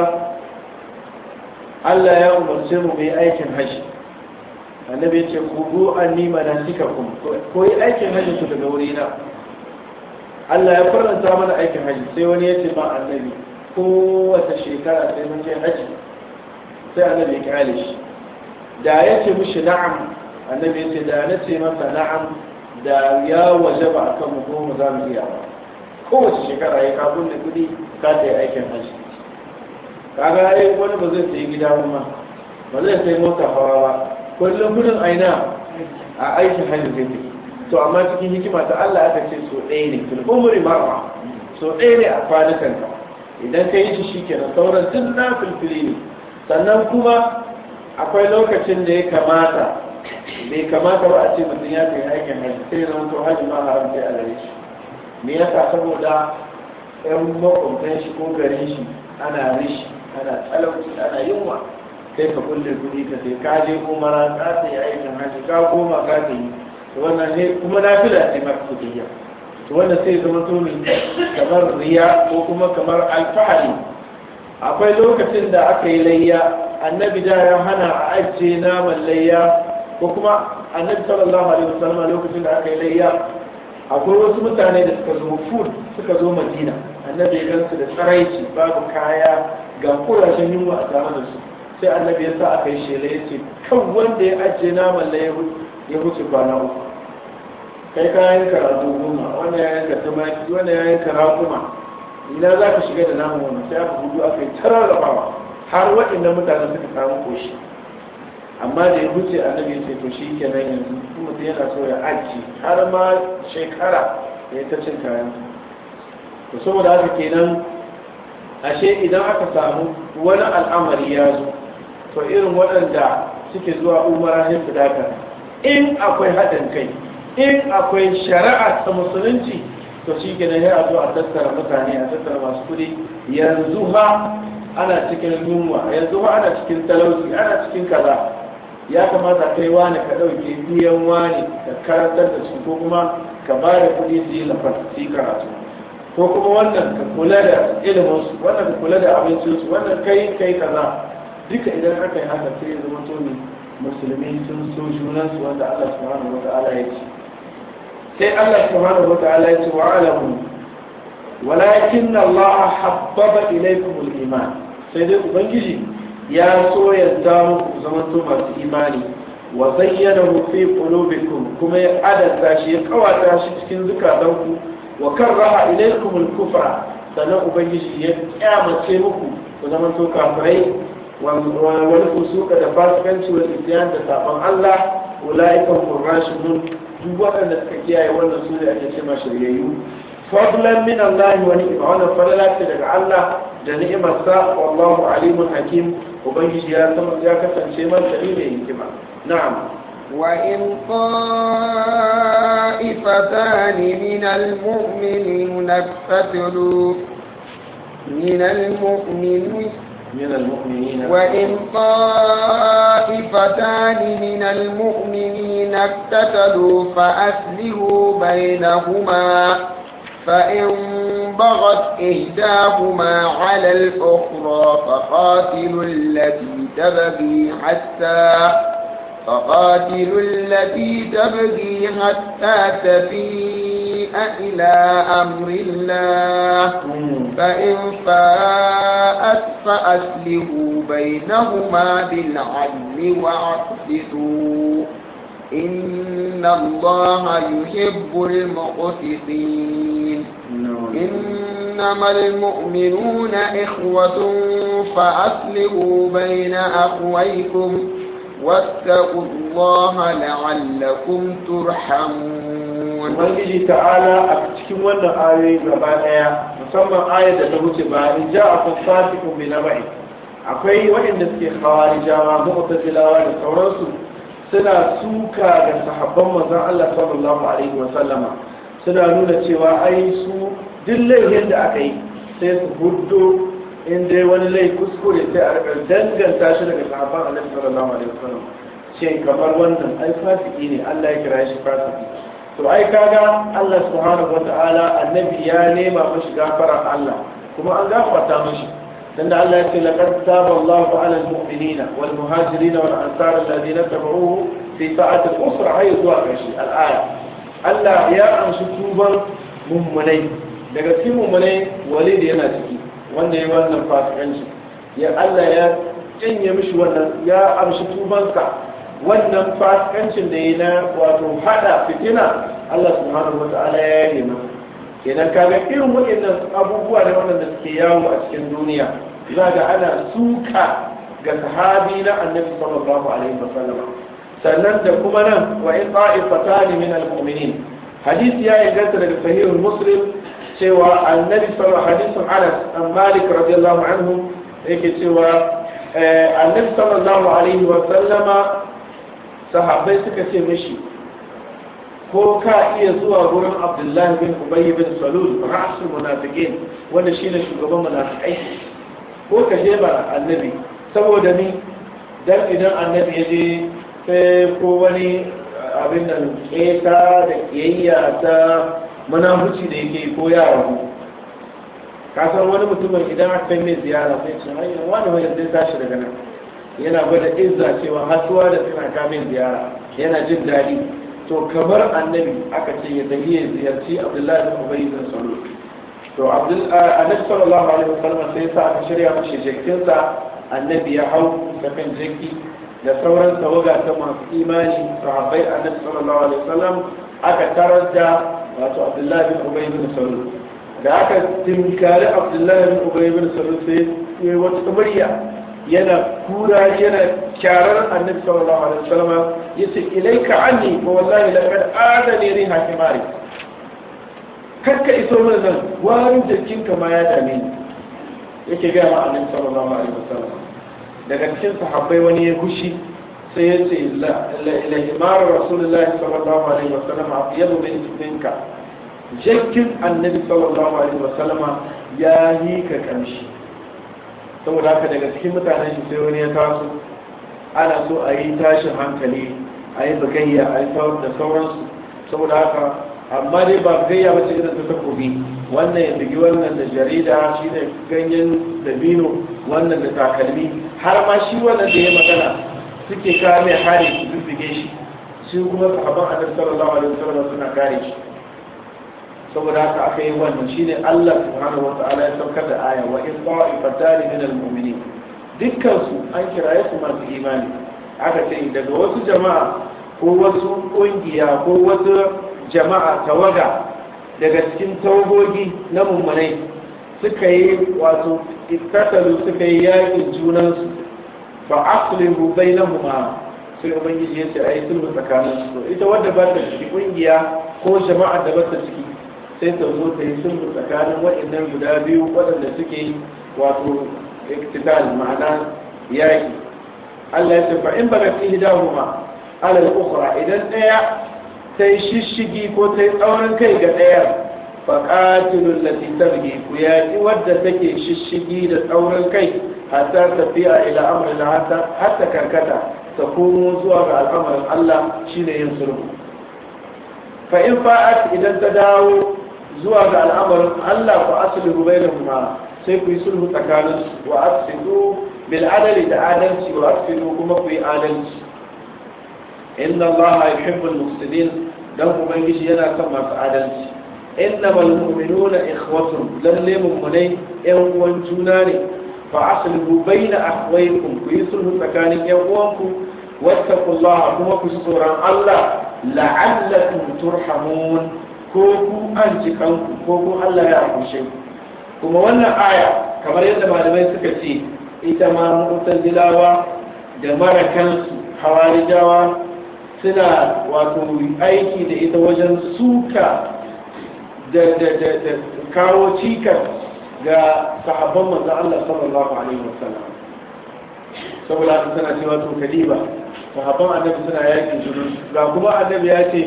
Allah ya umarce mu mai aikin haji annabi ya ce ku zo an nima na sika kun ko yi aikin haji ku daga wurina Allah ya faranta mana aikin haji sai wani ya ce ma annabi kowace shekara sai mun je haji sai annabi ya kyale shi da ya ce mishi na'am annabi ya ce da na ce masa na'am da ya waje ba a kan mu kuma za mu iya ba kowace shekara ya ka bunne kuɗi ka ta yi aikin hajji kaga ai wani ba zai sayi gida ba ba zai sayi mota hawa ba kullum kudin aina a aikin hajji zai tafi to amma cikin hikima ta Allah aka ce so ɗaya ne fil umri marra so ɗaya ne a kwanukan ka idan ka yi shi shikenan sauran duk na filfili ne sannan kuma akwai lokacin da ya kamata bai kamata ba a ce mutum ya kai aikin hajji sai zama to hajji ma haram sai a gare shi me yasa saboda yan makwabtan shi ko garin shi ana rishi ana talauci ana yunwa kai ka kulle kuɗi ka sai ka je umara ka sai aikin hajji ka koma ka sai wannan ne kuma na fi da sai maka kudiyya to wannan sai zama to ne kamar riya ko kuma kamar alfahari akwai lokacin da aka yi layya annabi da ya hana a ajiye naman layya ko kuma annabi sallallahu alaihi wasallam lokacin da aka yi layya akwai wasu mutane da suka zo food suka zo madina annabi ya gansu da tsaraici babu kaya ga kurashen yunwa a tare da su sai annabi ya sa aka yi shela ya ce kan wanda ya ajiye naman layya ya wuce kwana uku kai ka yanka rago goma wanda ya yanka tumaki wanda ya yanka raguma ina za ka shiga da naman wannan sai aka hudu aka yi tararrabawa har waɗannan mutane suka samu koshi amma da ya wuce annabi ya ce to shi kenan yanzu kuma mutum yana so ya aji har ma shekara ya ta cin kayan to saboda haka kenan ashe idan aka samu wani al'amari ya zo to irin waɗanda suke zuwa umara ne su dakata in akwai haɗin kai in akwai shari'a ta musulunci to shi ke nan ya zo a tattara mutane a tattara masu kuɗi yanzu ha ana cikin yunwa yanzu ha ana cikin talauci ana cikin kaza ya kamata kai wani ka ɗauke biyan wani ka karantar da su ko kuma ka ba da kuɗi su yi lafar su yi karatu ko kuma wannan ka kula da iliminsu wannan ka kula da abincinsu wannan kai kai kaza duka idan aka yi haka sai ya zama to ne musulmi sun so junansu wanda Allah subhanahu wa ta'ala ya ce sai Allah subhanahu wa ta'ala ya ce wa alamu walakin Allah habbaba ilaykum al-iman sai dai ubangiji ya so yadda muku zaman to masu imani wa zayyanahu fi qulubikum kuma ya adanta shi ya kawata shi cikin zukatanku wa karraha ilaykum al-kufra sannan ubangiji ya kyamace muku ku zaman to kafirai wani fusuka da fasikanci wa isyan da sabon Allah ulaikan qurrashidun duk waɗanda suka kiyaye wannan su da ake ce ma shiryayyu fadlan min Allah wa ni'ma wannan fadla ce daga Allah da ni'imar sa wallahu alimun hakim ubangiji ya san ya kasance man sani da hikima na'am وإن طائفتان من المؤمنين اقتتلوا من المؤمنين من المؤمنين وإن طائفتان من المؤمنين اقتتلوا فأسلهوا بينهما فإن بغت إحداهما على الأخرى فقاتلوا التي تبغي حتى فقاتلوا التي تبغي حتى تفيء إلى أمر الله فإن فاءت فأسلهوا بينهما بالعدل واعتدوا إن الله يحب المقسطين إنما المؤمنون إخوة فأسلهوا بين أخويكم واتقوا الله لعلكم ترحمون ubangiji ta'ala a cikin wannan ayoyi gaba daya musamman ayar da ta wuce ba in ja a fasikun bi naba'i akwai waɗanda suke khawarijawa mu'tazilawa da sauransu suna suka ga sahabban manzon Allah sallallahu alaihi wa sallama suna nuna cewa ai su duk laifin da aka yi sai su huddo in dai wani lai kuskure sai a rika danganta shi daga sahabban Annabi sallallahu alaihi wa sallam shin kamar wannan ai fasiki ne Allah ya kira shi fasiki to ai kaga Allah subhanahu wata'ala annabi ya nema mashi gafara Allah kuma an gafarta mashi tunda Allah ya ce laqad taba Allahu 'ala al-mu'minina wal muhajirin wal ansar alladhina tabi'uhu fi sa'ati al-usra hay zuwa kashi al-aya Allah ya amshi tuban mummunai daga cikin mummunai walid yana ciki wanda ya wannan fasikanci ya Allah ya janye mishi wannan ya amshi tubansa wannan fasikancin da ya na wato hada fitina Allah subhanahu wa ta'ala ya yi masa kenan kaga irin waɗannan abubuwa da waɗanda suke yawo a cikin duniya za ga ana suka ga sahabi na annabi sallallahu alaihi wasallam sannan da kuma nan wa in ta'ifatan min al-mu'minin hadisi ya inganta daga sahihul muslim cewa annabi sallallahu hadisin Anas an Malik radiyallahu anhu yake cewa annabi sallallahu alaihi wasallama sahabbai suka ce mishi ko ka iya zuwa gurin abdullahi bin ubayy bin salul ra'sul munafiqin wanda shine shugaban munafikai ko ka je ba annabi saboda ni dan idan annabi ya je sai ko wani abin nan keta da kiyayya ta munafuci da yake ko yara ku ka san wani mutumin idan aka kai mai ziyara sai ce ai wani wani zai tashi daga nan yana gwada izza cewa hasuwa da tana kamin ziyara yana jin daɗi to kamar annabi aka ce ya tafi ya ziyarci abdullahi bin ubayy bin salul to annabi sallallahu alaihi wasallam sai sa aka shirya mashi jikinsa annabi ya hau da kan jiki da sauran tawaga ta masu imani sahabbai annabi sallallahu alaihi wasallam aka tarar da wato abdullahi bin ubayy bin salul da aka tinkari abdullahi bin ubayy bin salul sai ya wata murya yana kura yana kyarar annabi sallallahu alaihi wasallam yace ilaika anni wa wallahi laqad adani riha himari karka iso mana nan warin jikinka ma ya dame ni yake ga ma annabi sallallahu alaihi wasallam daga cikin sahabbai wani ya gushi sai ya ce la himar rasulullahi sallallahu alaihi wasallam afiyabu min minka jakkin annabi sallallahu alaihi wasallama ya yi ka kamshi saboda haka daga cikin mutanen shi sai wani ya taso ana so a yi tashin hankali a yi bugayya a yi da sauransu saboda haka amma dai ba bugayya ba ce irin ta takobi wannan ya bugi wannan da jarida shi ne ganyen dabino wannan da takalmi har ma shi wannan da ya magana suke kawo mai hari su bubbuge shi shi kuma sahaban annabi sallallahu alaihi wasallam suna kare shi saboda haka aka yi wannan shine Allah subhanahu wa ta'ala ya saukar da aya wa in ta'ifatan min al-mu'minin dukkan su an kiraye su masu imani aka ce daga wasu jama'a ko wasu kungiya ko wasu jama'a tawaga daga cikin tawagogi na mummunai suka yi wato ittatalu suka yi yakin junansu fa aslihu bainahuma sai ubangiji ya ce ayi sulhu tsakaninsu to ita wadda ba ta ciki kungiya ko jama'a da ba ta ciki sai ta zo ta yi sulhu tsakanin waɗannan guda biyu waɗanda suke wato iktital ma'ana yaƙi Allah ya ce fa in baga fi hidahuma ala al-ukhra idan ɗaya ta yi shishigi ko ta yi tsaurin kai ga ɗaya fa qatilul lati tabghi ku yaƙi wadda take shishigi da tsaurin kai hatta tafiya ila amrin hatta hatta karkata ta komo zuwa ga al'amarin Allah shine yin sulhu fa in fa'at idan ta dawo zuwa ga al'amarin Allah ku aslihu bainahuma sai ku yi sulhu tsakanin wa aslihu bil adali da adalci wa aslihu kuma ku yi adalci inna Allah yuhibbul muqsitin dan ubangiji yana son masu adalci innamal mu'minuna ikhwatun lalle mu'minai yan uwan juna ne fa aslihu baina akhwaykum ku yi sulhu tsakanin yan uwanku wattaqullaha kuma ku tsoron Allah la'allakum turhamun ko ku an ji kanku ko ku Allah ya akushe kuma wannan aya kamar yadda malamai suka ce ita ma mu'tazilawa da marakansu hawarijawa suna wato aiki da ita wajen suka da da da da kawo cikas ga sahabban manzon Allah sallallahu alaihi wasallam saboda haka suna cewa to kadiba sahabban annabi suna yakin junun ga kuma annabi ya ce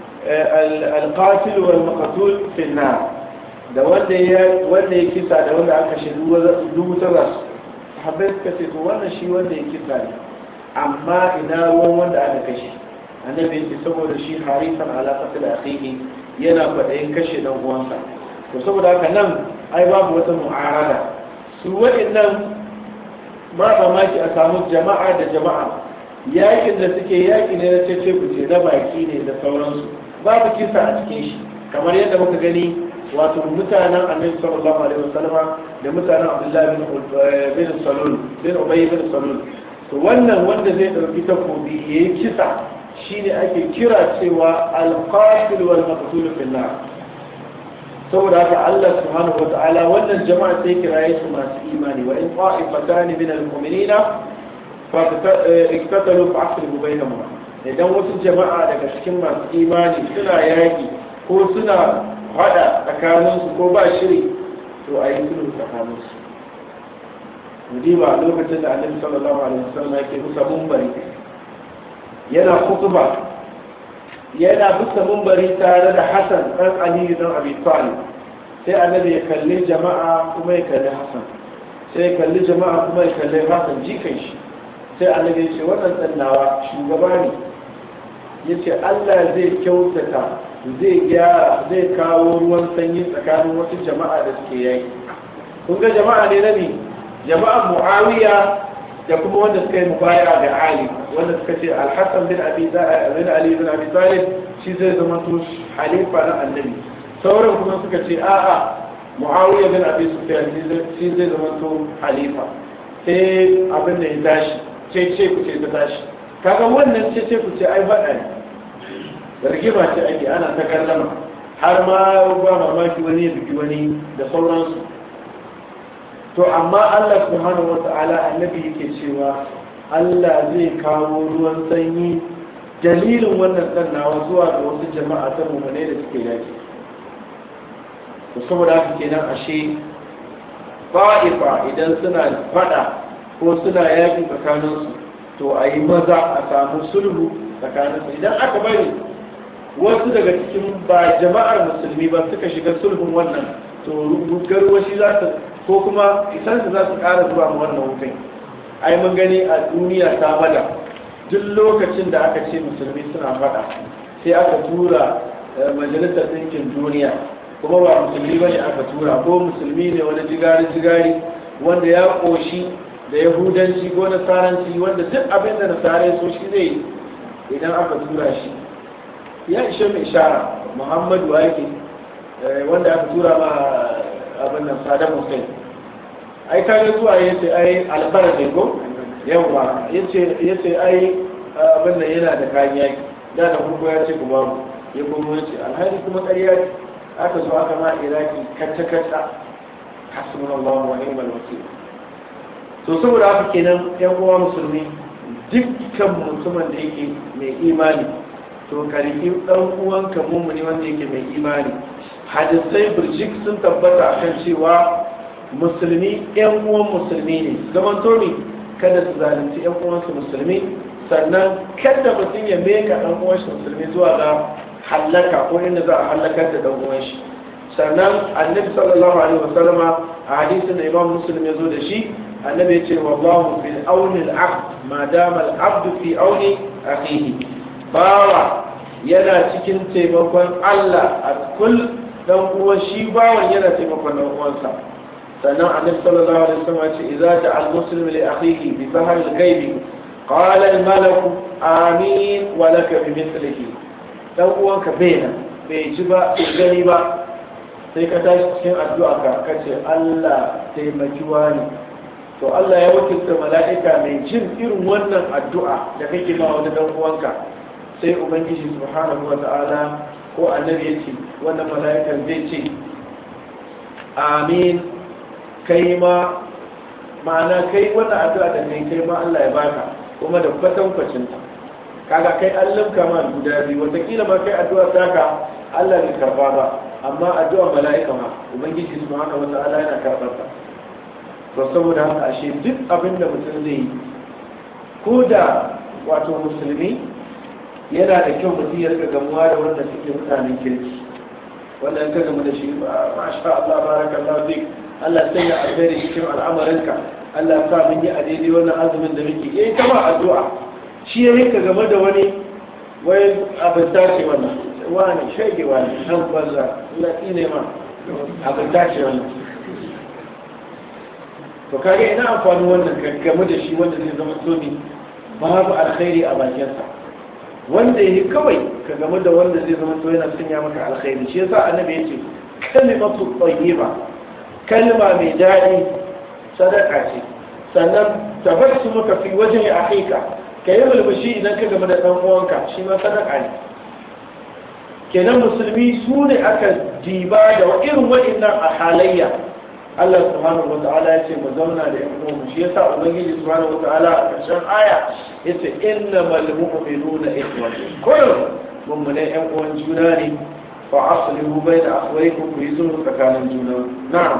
alƙatil wal maqtul fi nar da wanda ya wanda ya kisa da wanda aka shi dubu tara sahabbai suka ce to wannan shi wanda ya kisa ne amma ina ruwan wanda aka kashe annabi ya ce saboda shi harisan ala qatl akhihi yana faɗayin kashe dan uwansa to saboda haka nan ai babu wata mu'arada su waɗannan ba mamaki a samu jama'a da jama'a yakin da suke yaki ne na cece kuce na baki ne da sauransu babu kisa a cikin shi kamar yadda muka gani wato mutanen annabi sallallahu alaihi wasallama da mutanen abdullahi bin bin salul bin ubay bin salul to wannan wanda zai ɗauki takobi ya yi kisa shine ake kira cewa alqatil wal maqtul fil nar saboda haka Allah subhanahu wa ta'ala wannan jama'a sai kiraye su masu imani wa in qa'ifatan min al-mu'minina fa iktatalu fa aslihu bainahuma idan wasu jama'a daga cikin masu imani suna yaki ko suna hada tsakaninsu ko ba shiri to a yi sulhu tsakaninsu mudiba lokacin da annabi sallallahu alaihi wasallam yake musa mumbari yana kutuba yana bisa mumbari tare da Hassan dan Ali dan Abi Talib sai annabi ya kalli jama'a kuma ya kalli Hassan sai ya kalli jama'a kuma ya kalli Hassan jikan shi sai annabi ya ce wannan dan nawa shugaba ne yace Allah zai kyautata zai gyara zai kawo ruwan sanyi tsakanin wasu jama'a da suke yaki kun ga jama'a ne na ne jama'a Muawiya da kuma wanda suka yi mubaya ga Ali wanda suka ce Al-Hassan bin Abi bin Ali bin Abi Talib shi zai zama to halifa na Annabi sauran kuma suka ce a'a Muawiya bin Abi Sufyan shi zai zama to halifa sai abin da ya tashi ce ce ku ce ta tashi kaga wannan ce ce ku ce ai faɗa ne rigima ce ake ana ta kallama har ma ba mamaki wani ya biki wani da sauransu to amma Allah subhanahu wa ta'ala annabi yake cewa Allah zai kawo ruwan sanyi dalilin wannan nawa zuwa ga wasu jama'a ta mummune da suke yaki to saboda haka kenan ashe fa'ifa idan suna fada ko suna yaki tsakaninsu to a yi maza a samu sulhu tsakaninsu idan aka bari wasu daga cikin ba jama'ar musulmi ba suka shiga sulhun wannan to garwashi za su ko kuma isansu za su ƙara zuwa ma wannan wutan ai mun gani a duniya ta bada duk lokacin da aka ce musulmi suna faɗa sai aka tura majalisar ɗinkin duniya kuma ba musulmi bane aka tura ko musulmi ne wani jigari jigari wanda ya ƙoshi da yahudanci ko nasaranci wanda duk abin da nasarai so shi zai idan aka tura shi ya ishe mai ishara muhammadu wa yake wanda aka tura ma abin nan sadar hussein ai kare zuwa ya ce ai albar ne ko yawa ya ce ai abin nan yana da kayan yaki da da kuma ya ce kuma ya kuma ya ce alhali kuma ƙarya ce aka zo aka ma iraki kacce kacce hasbun allah wa ni'mal wakil to saboda haka kenan yan uwa musulmi dukkan mutumin da yake mai imani to karfi dan uwanka mummuni wanda yake mai imani hadisai birjik sun tabbata akan cewa musulmi yan uwan musulmi ne zaman tomi kada su zalunci yan uwansu musulmi sannan kada mutum ya meka dan uwanshi musulmi zuwa ga hallaka ko inda za a hallakar da dan uwanshi sannan annabi sallallahu alaihi wasallam a hadisin da imam muslim ya zo da shi annabi ya ce wallahu fil auni al-abd ma dama al-abd fi auni akhihi bawa yana cikin taimakon Allah a kul dan uwan shi bawan yana taimakon dan uwansa sannan annabi sallallahu alaihi wasallam ce idza ja'a al-muslimu li akhihi bi fahr al-ghaib qala al-malak amin wa laka bi mithlihi dan uwanka bai bai ji ba bai gani ba sai ka tashi cikin addu'a ka kace Allah taimaki wani to Allah ya wakilta mala'ika mai jin irin wannan addu'a da kake ma wani dan uwanka sai ubangiji subhanahu wa ta'ala ko annabi ya ce wannan mala'ikan zai ce amin kai ma ma'ana kai wannan addu'a da kai kai ma Allah ya baka kuma da kwatan ta kaga kai an limka ma guda biyu watakila ma kai addu'a taka Allah bai karba ba amma addu'a mala'ika ma ubangiji subhanahu wa ta'ala yana karbar ta to saboda haka ashe duk abin da mutum zai yi ko da wato musulmi yana da kyau mutum ya rika gamuwa da wanda suke mutanen kirki wanda ka gamu da shi masha Allah barakallahu fik Allah sai ya alheri cikin al'amarinka Allah sa mun yi a daidai wannan azumin da muke yayi ta ma addu'a shi ya rika game da wani wai abin tace wannan wani shege wani dan banza Allah ne ma abin tace wannan to kage ina amfani wannan game da shi wanda zai zama tsomi babu alkhairi a bakinsa wanda yi kawai ka game da wanda zai zama to yana sanya maka alkhairi shi yasa annabi yace kalimatu tayyiba kalma mai daɗi sadaka ce sannan tabassu maka fi wajen akhika ka yi mulmushi idan ka gama da ɗan uwanka shi ma sadaka ne kenan musulmi su ne aka diba da irin waɗannan a halayya Allah subhanahu wa ta'ala ya ce mu zauna da yan uwanmu shi yasa ubangiji subhanahu wa ta'ala a ƙarshen aya yace innamal mu'minuna ikhwatun kullum mummune yan uwan juna ne fa aslihu bayna akhwaykum ku yi sulhu tsakanin juna na'am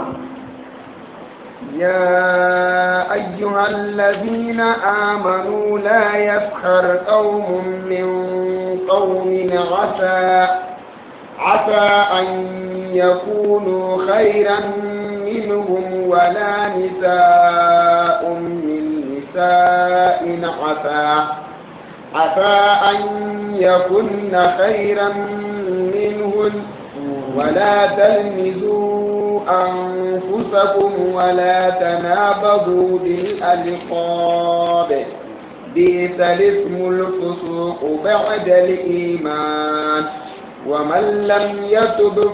يا أيها الذين آمنوا لا يسخر قوم من قوم عسى عسى أن يكونوا خيرا منهم ولا نساء من نساء عسى عسى أن يكن خيرا منهن ولا تلمزوا أنفسكم ولا تنابضوا بالألقاب بئس الاسم الفسوق بعد الإيمان ومن لم يتب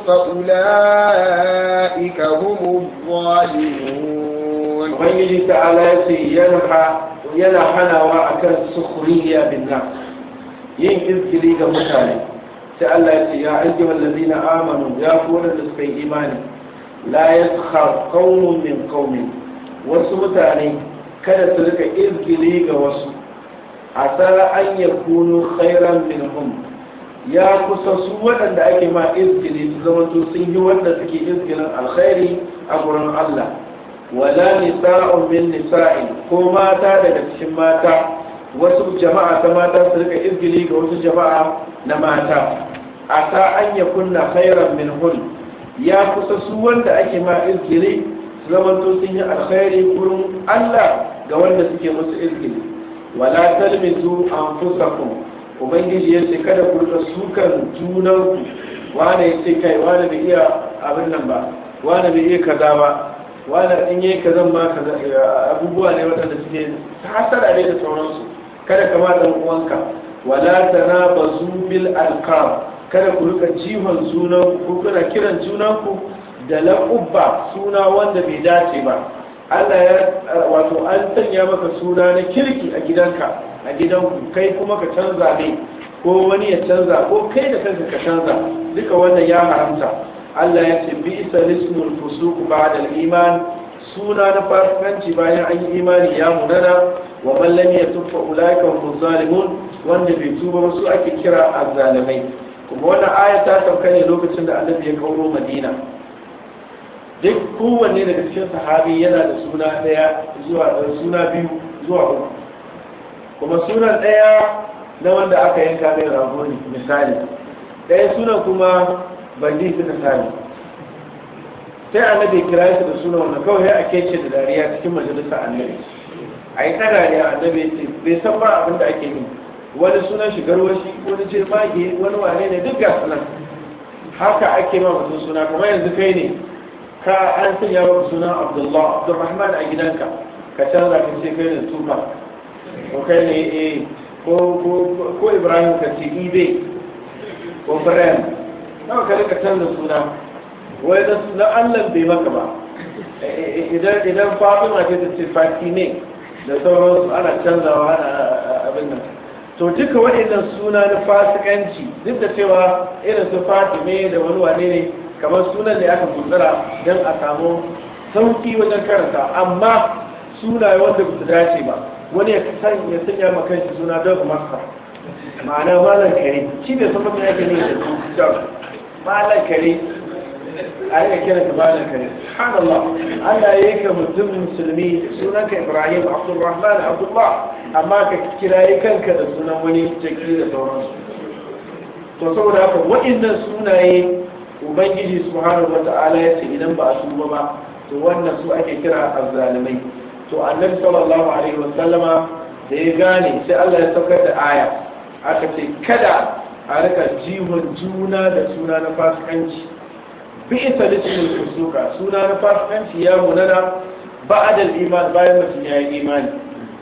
فأولئك هم الظالمون ubangiji ta'ala ya ce yana hanawa a kan sukuriya bin nan yin izgiri ga mutane sai Allah ya ce ya aiki wallazi na amanu ya fi da suka yi imani la ya qaumun min qaumin wasu mutane kada su rika izgiri ga wasu a tsara an ya kunu khairan minhum ya kusa su waɗanda ake ma izgiri su zama sun yi wanda suke izgirin alkhairi a gurin Allah wala nisa'un min nisa'in ko mata daga cikin mata wasu jama'a ta mata su rika izgili ga wasu jama'a na mata asa an ya kunna khairan min hun ya kusa su wanda ake ma izgili su zamanto sun yi alkhairi gurin Allah ga wanda suke musu izgili wala talmizu anfusakum ubangiji ya ce kada ku rika sukan junanku wane ya ce kai wane bai iya abin nan ba wane bai iya kaza ba wala in yi ka zan ma kaza abubuwa ne waɗanda suke hasara ne da sauransu kada ka ma dan uwanka wala tanabazu bil alqab kada ku rika jihon sunan ku kuna kiran junanku da laqubba suna wanda bai dace ba Allah ya wato an sanya maka suna na kirki a gidanka a gidanku kai kuma ka canza ne ko wani ya canza ko kai da kanka ka canza duka wannan ya haramta Allah ya ce bi isa lismul fusuq ba'da al-iman suna na fasikanci bayan an yi imani ya munana wa man lam yatub fa ulaika hum zalimun wanda bai tuba ba su ake kira azzalimai kuma wannan aya ta sauka ne lokacin da Annabi ya kauro Madina duk kowanne daga cikin sahabi yana da suna daya zuwa suna biyu zuwa uku kuma sunan daya na wanda aka yanka mai rago ne misali daya sunan kuma bandi suka sami sai annabi kira su da suna wannan kawai a kece da dariya cikin majalisa annabi a yi ta dariya annabi ce bai san ba abin da ake yi wani sunan shi garwashi wani ce mage wani wane ne duk ga sunan haka ake ma mutum suna kuma yanzu kai ne ka an sanya maka sunan abdullah abdulrahman a gidanka ka canza ka ce kai ne tufa ko kai ne eh ko ibrahim ka ce ibe ko ibrahim nawa ka rika canza suna wai na allah bai maka ba idan idan fatima ce ta ce fati ne da sauransu ana canzawa ana abin nan to duka waɗannan suna na fasikanci duk da cewa irin su fatime da wani wane ne kamar sunan da aka gutsura don a samu sauki wajen karanta amma sunaye wanda ba su dace ba wani ya sanya ma kanshi suna don masa ma'ana malam kare shi bai san mutum yake ne da su malam kare a yi kira ka malam kare subhanallah Allah ya yi ka mutum musulmi sunan ka Ibrahim Abdulrahman Abdullah amma ka kirayi kanka da sunan wani jaki da sauransu to saboda haka waɗannan sunaye ubangiji subhanahu wata'ala ya ce idan ba a tuba ba to wannan su ake kira azzalimai to annabi sallallahu alaihi wasallama da ya gane sai Allah ya saukar da aya aka ce kada a rika jihon juna da suna na fasikanci bi isa lismin fusuka suna na fasikanci ya munana ba'da iman bayan mutum ya yi imani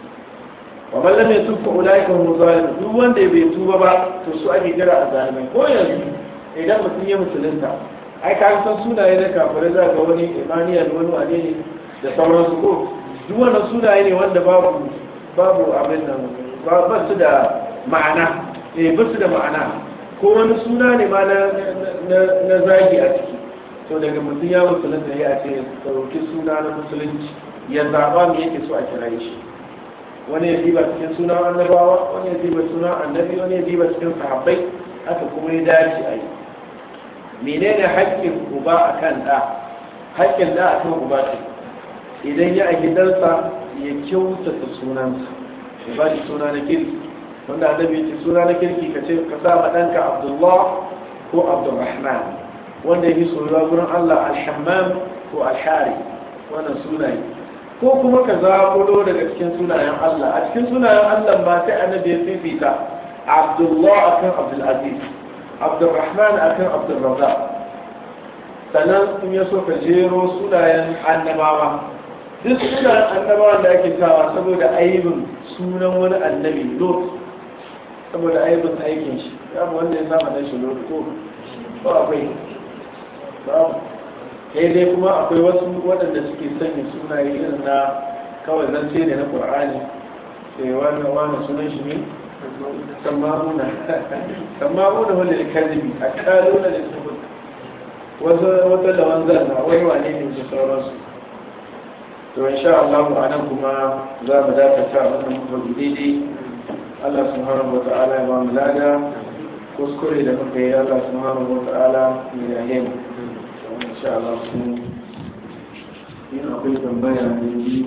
wa man lam yatub fa ulaika hum zalimun duk wanda bai tuba ba to su ake kira azzalimai ko yanzu idan mutum ya musulunta ai ka san sunaye na kafirai za ga wani imaniya da wani wane ne da sauransu ko duk wannan sunaye ne wanda babu babu abin nan ba su da ma'ana eh ba su da ma'ana ko wani suna ne ma na zagi a ciki to daga mutum ya musulunta ya ce ɗauki suna na musulunci ya zaɓa me yake so a kira shi wani ya diba cikin suna annabawa wani ya diba suna annabi wani ya diba cikin sahabbai haka kuma ya dace a yi menene haƙƙin uba a kan ɗa haƙƙin ɗa a kan uba ce idan ya a gidansa ya kyautata sunansa ya ba shi suna na kirki wanda annabi ya ce suna na kirki ka ce ka sa ma ɗanka abdullah ko abdulrahman wanda ya fi soyuwa gurin allah alhammam ko alhari wannan sunaye ko kuma ka zaɓulo daga cikin sunayen allah a cikin sunayen allah ba sai annabi ya fifita abdullah akan abdulaziz abdulrahman akan abdulrazak sannan in ya so ka jero sunayen annabawa duk sunayen annabawan da ake kawa saboda aibin sunan wani annabi lot saboda aibin aikin shi ya wanda ya sama dan shi lot ko ba akwai babu sai dai kuma akwai wasu waɗanda suke sanya sunaye irin na kawai zance ne na qur'ani sai wani wani sunan shi ne sama'una sama'una wanda ya kalbi a kaluna da su wata da wanzan na wani wane ne da sauransu to insha Allah a nan kuma za mu dakata wannan mutum daidai Allah subhanahu wa ta'ala ya ba mu lada kuskure da muka yi Allah subhanahu wa ta'ala ya yaye mu insha Allah su yin akwai tambaya da yi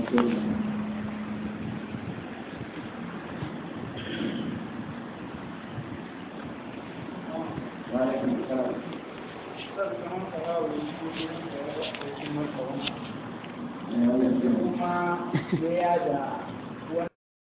وعليكم السلام kuma ya da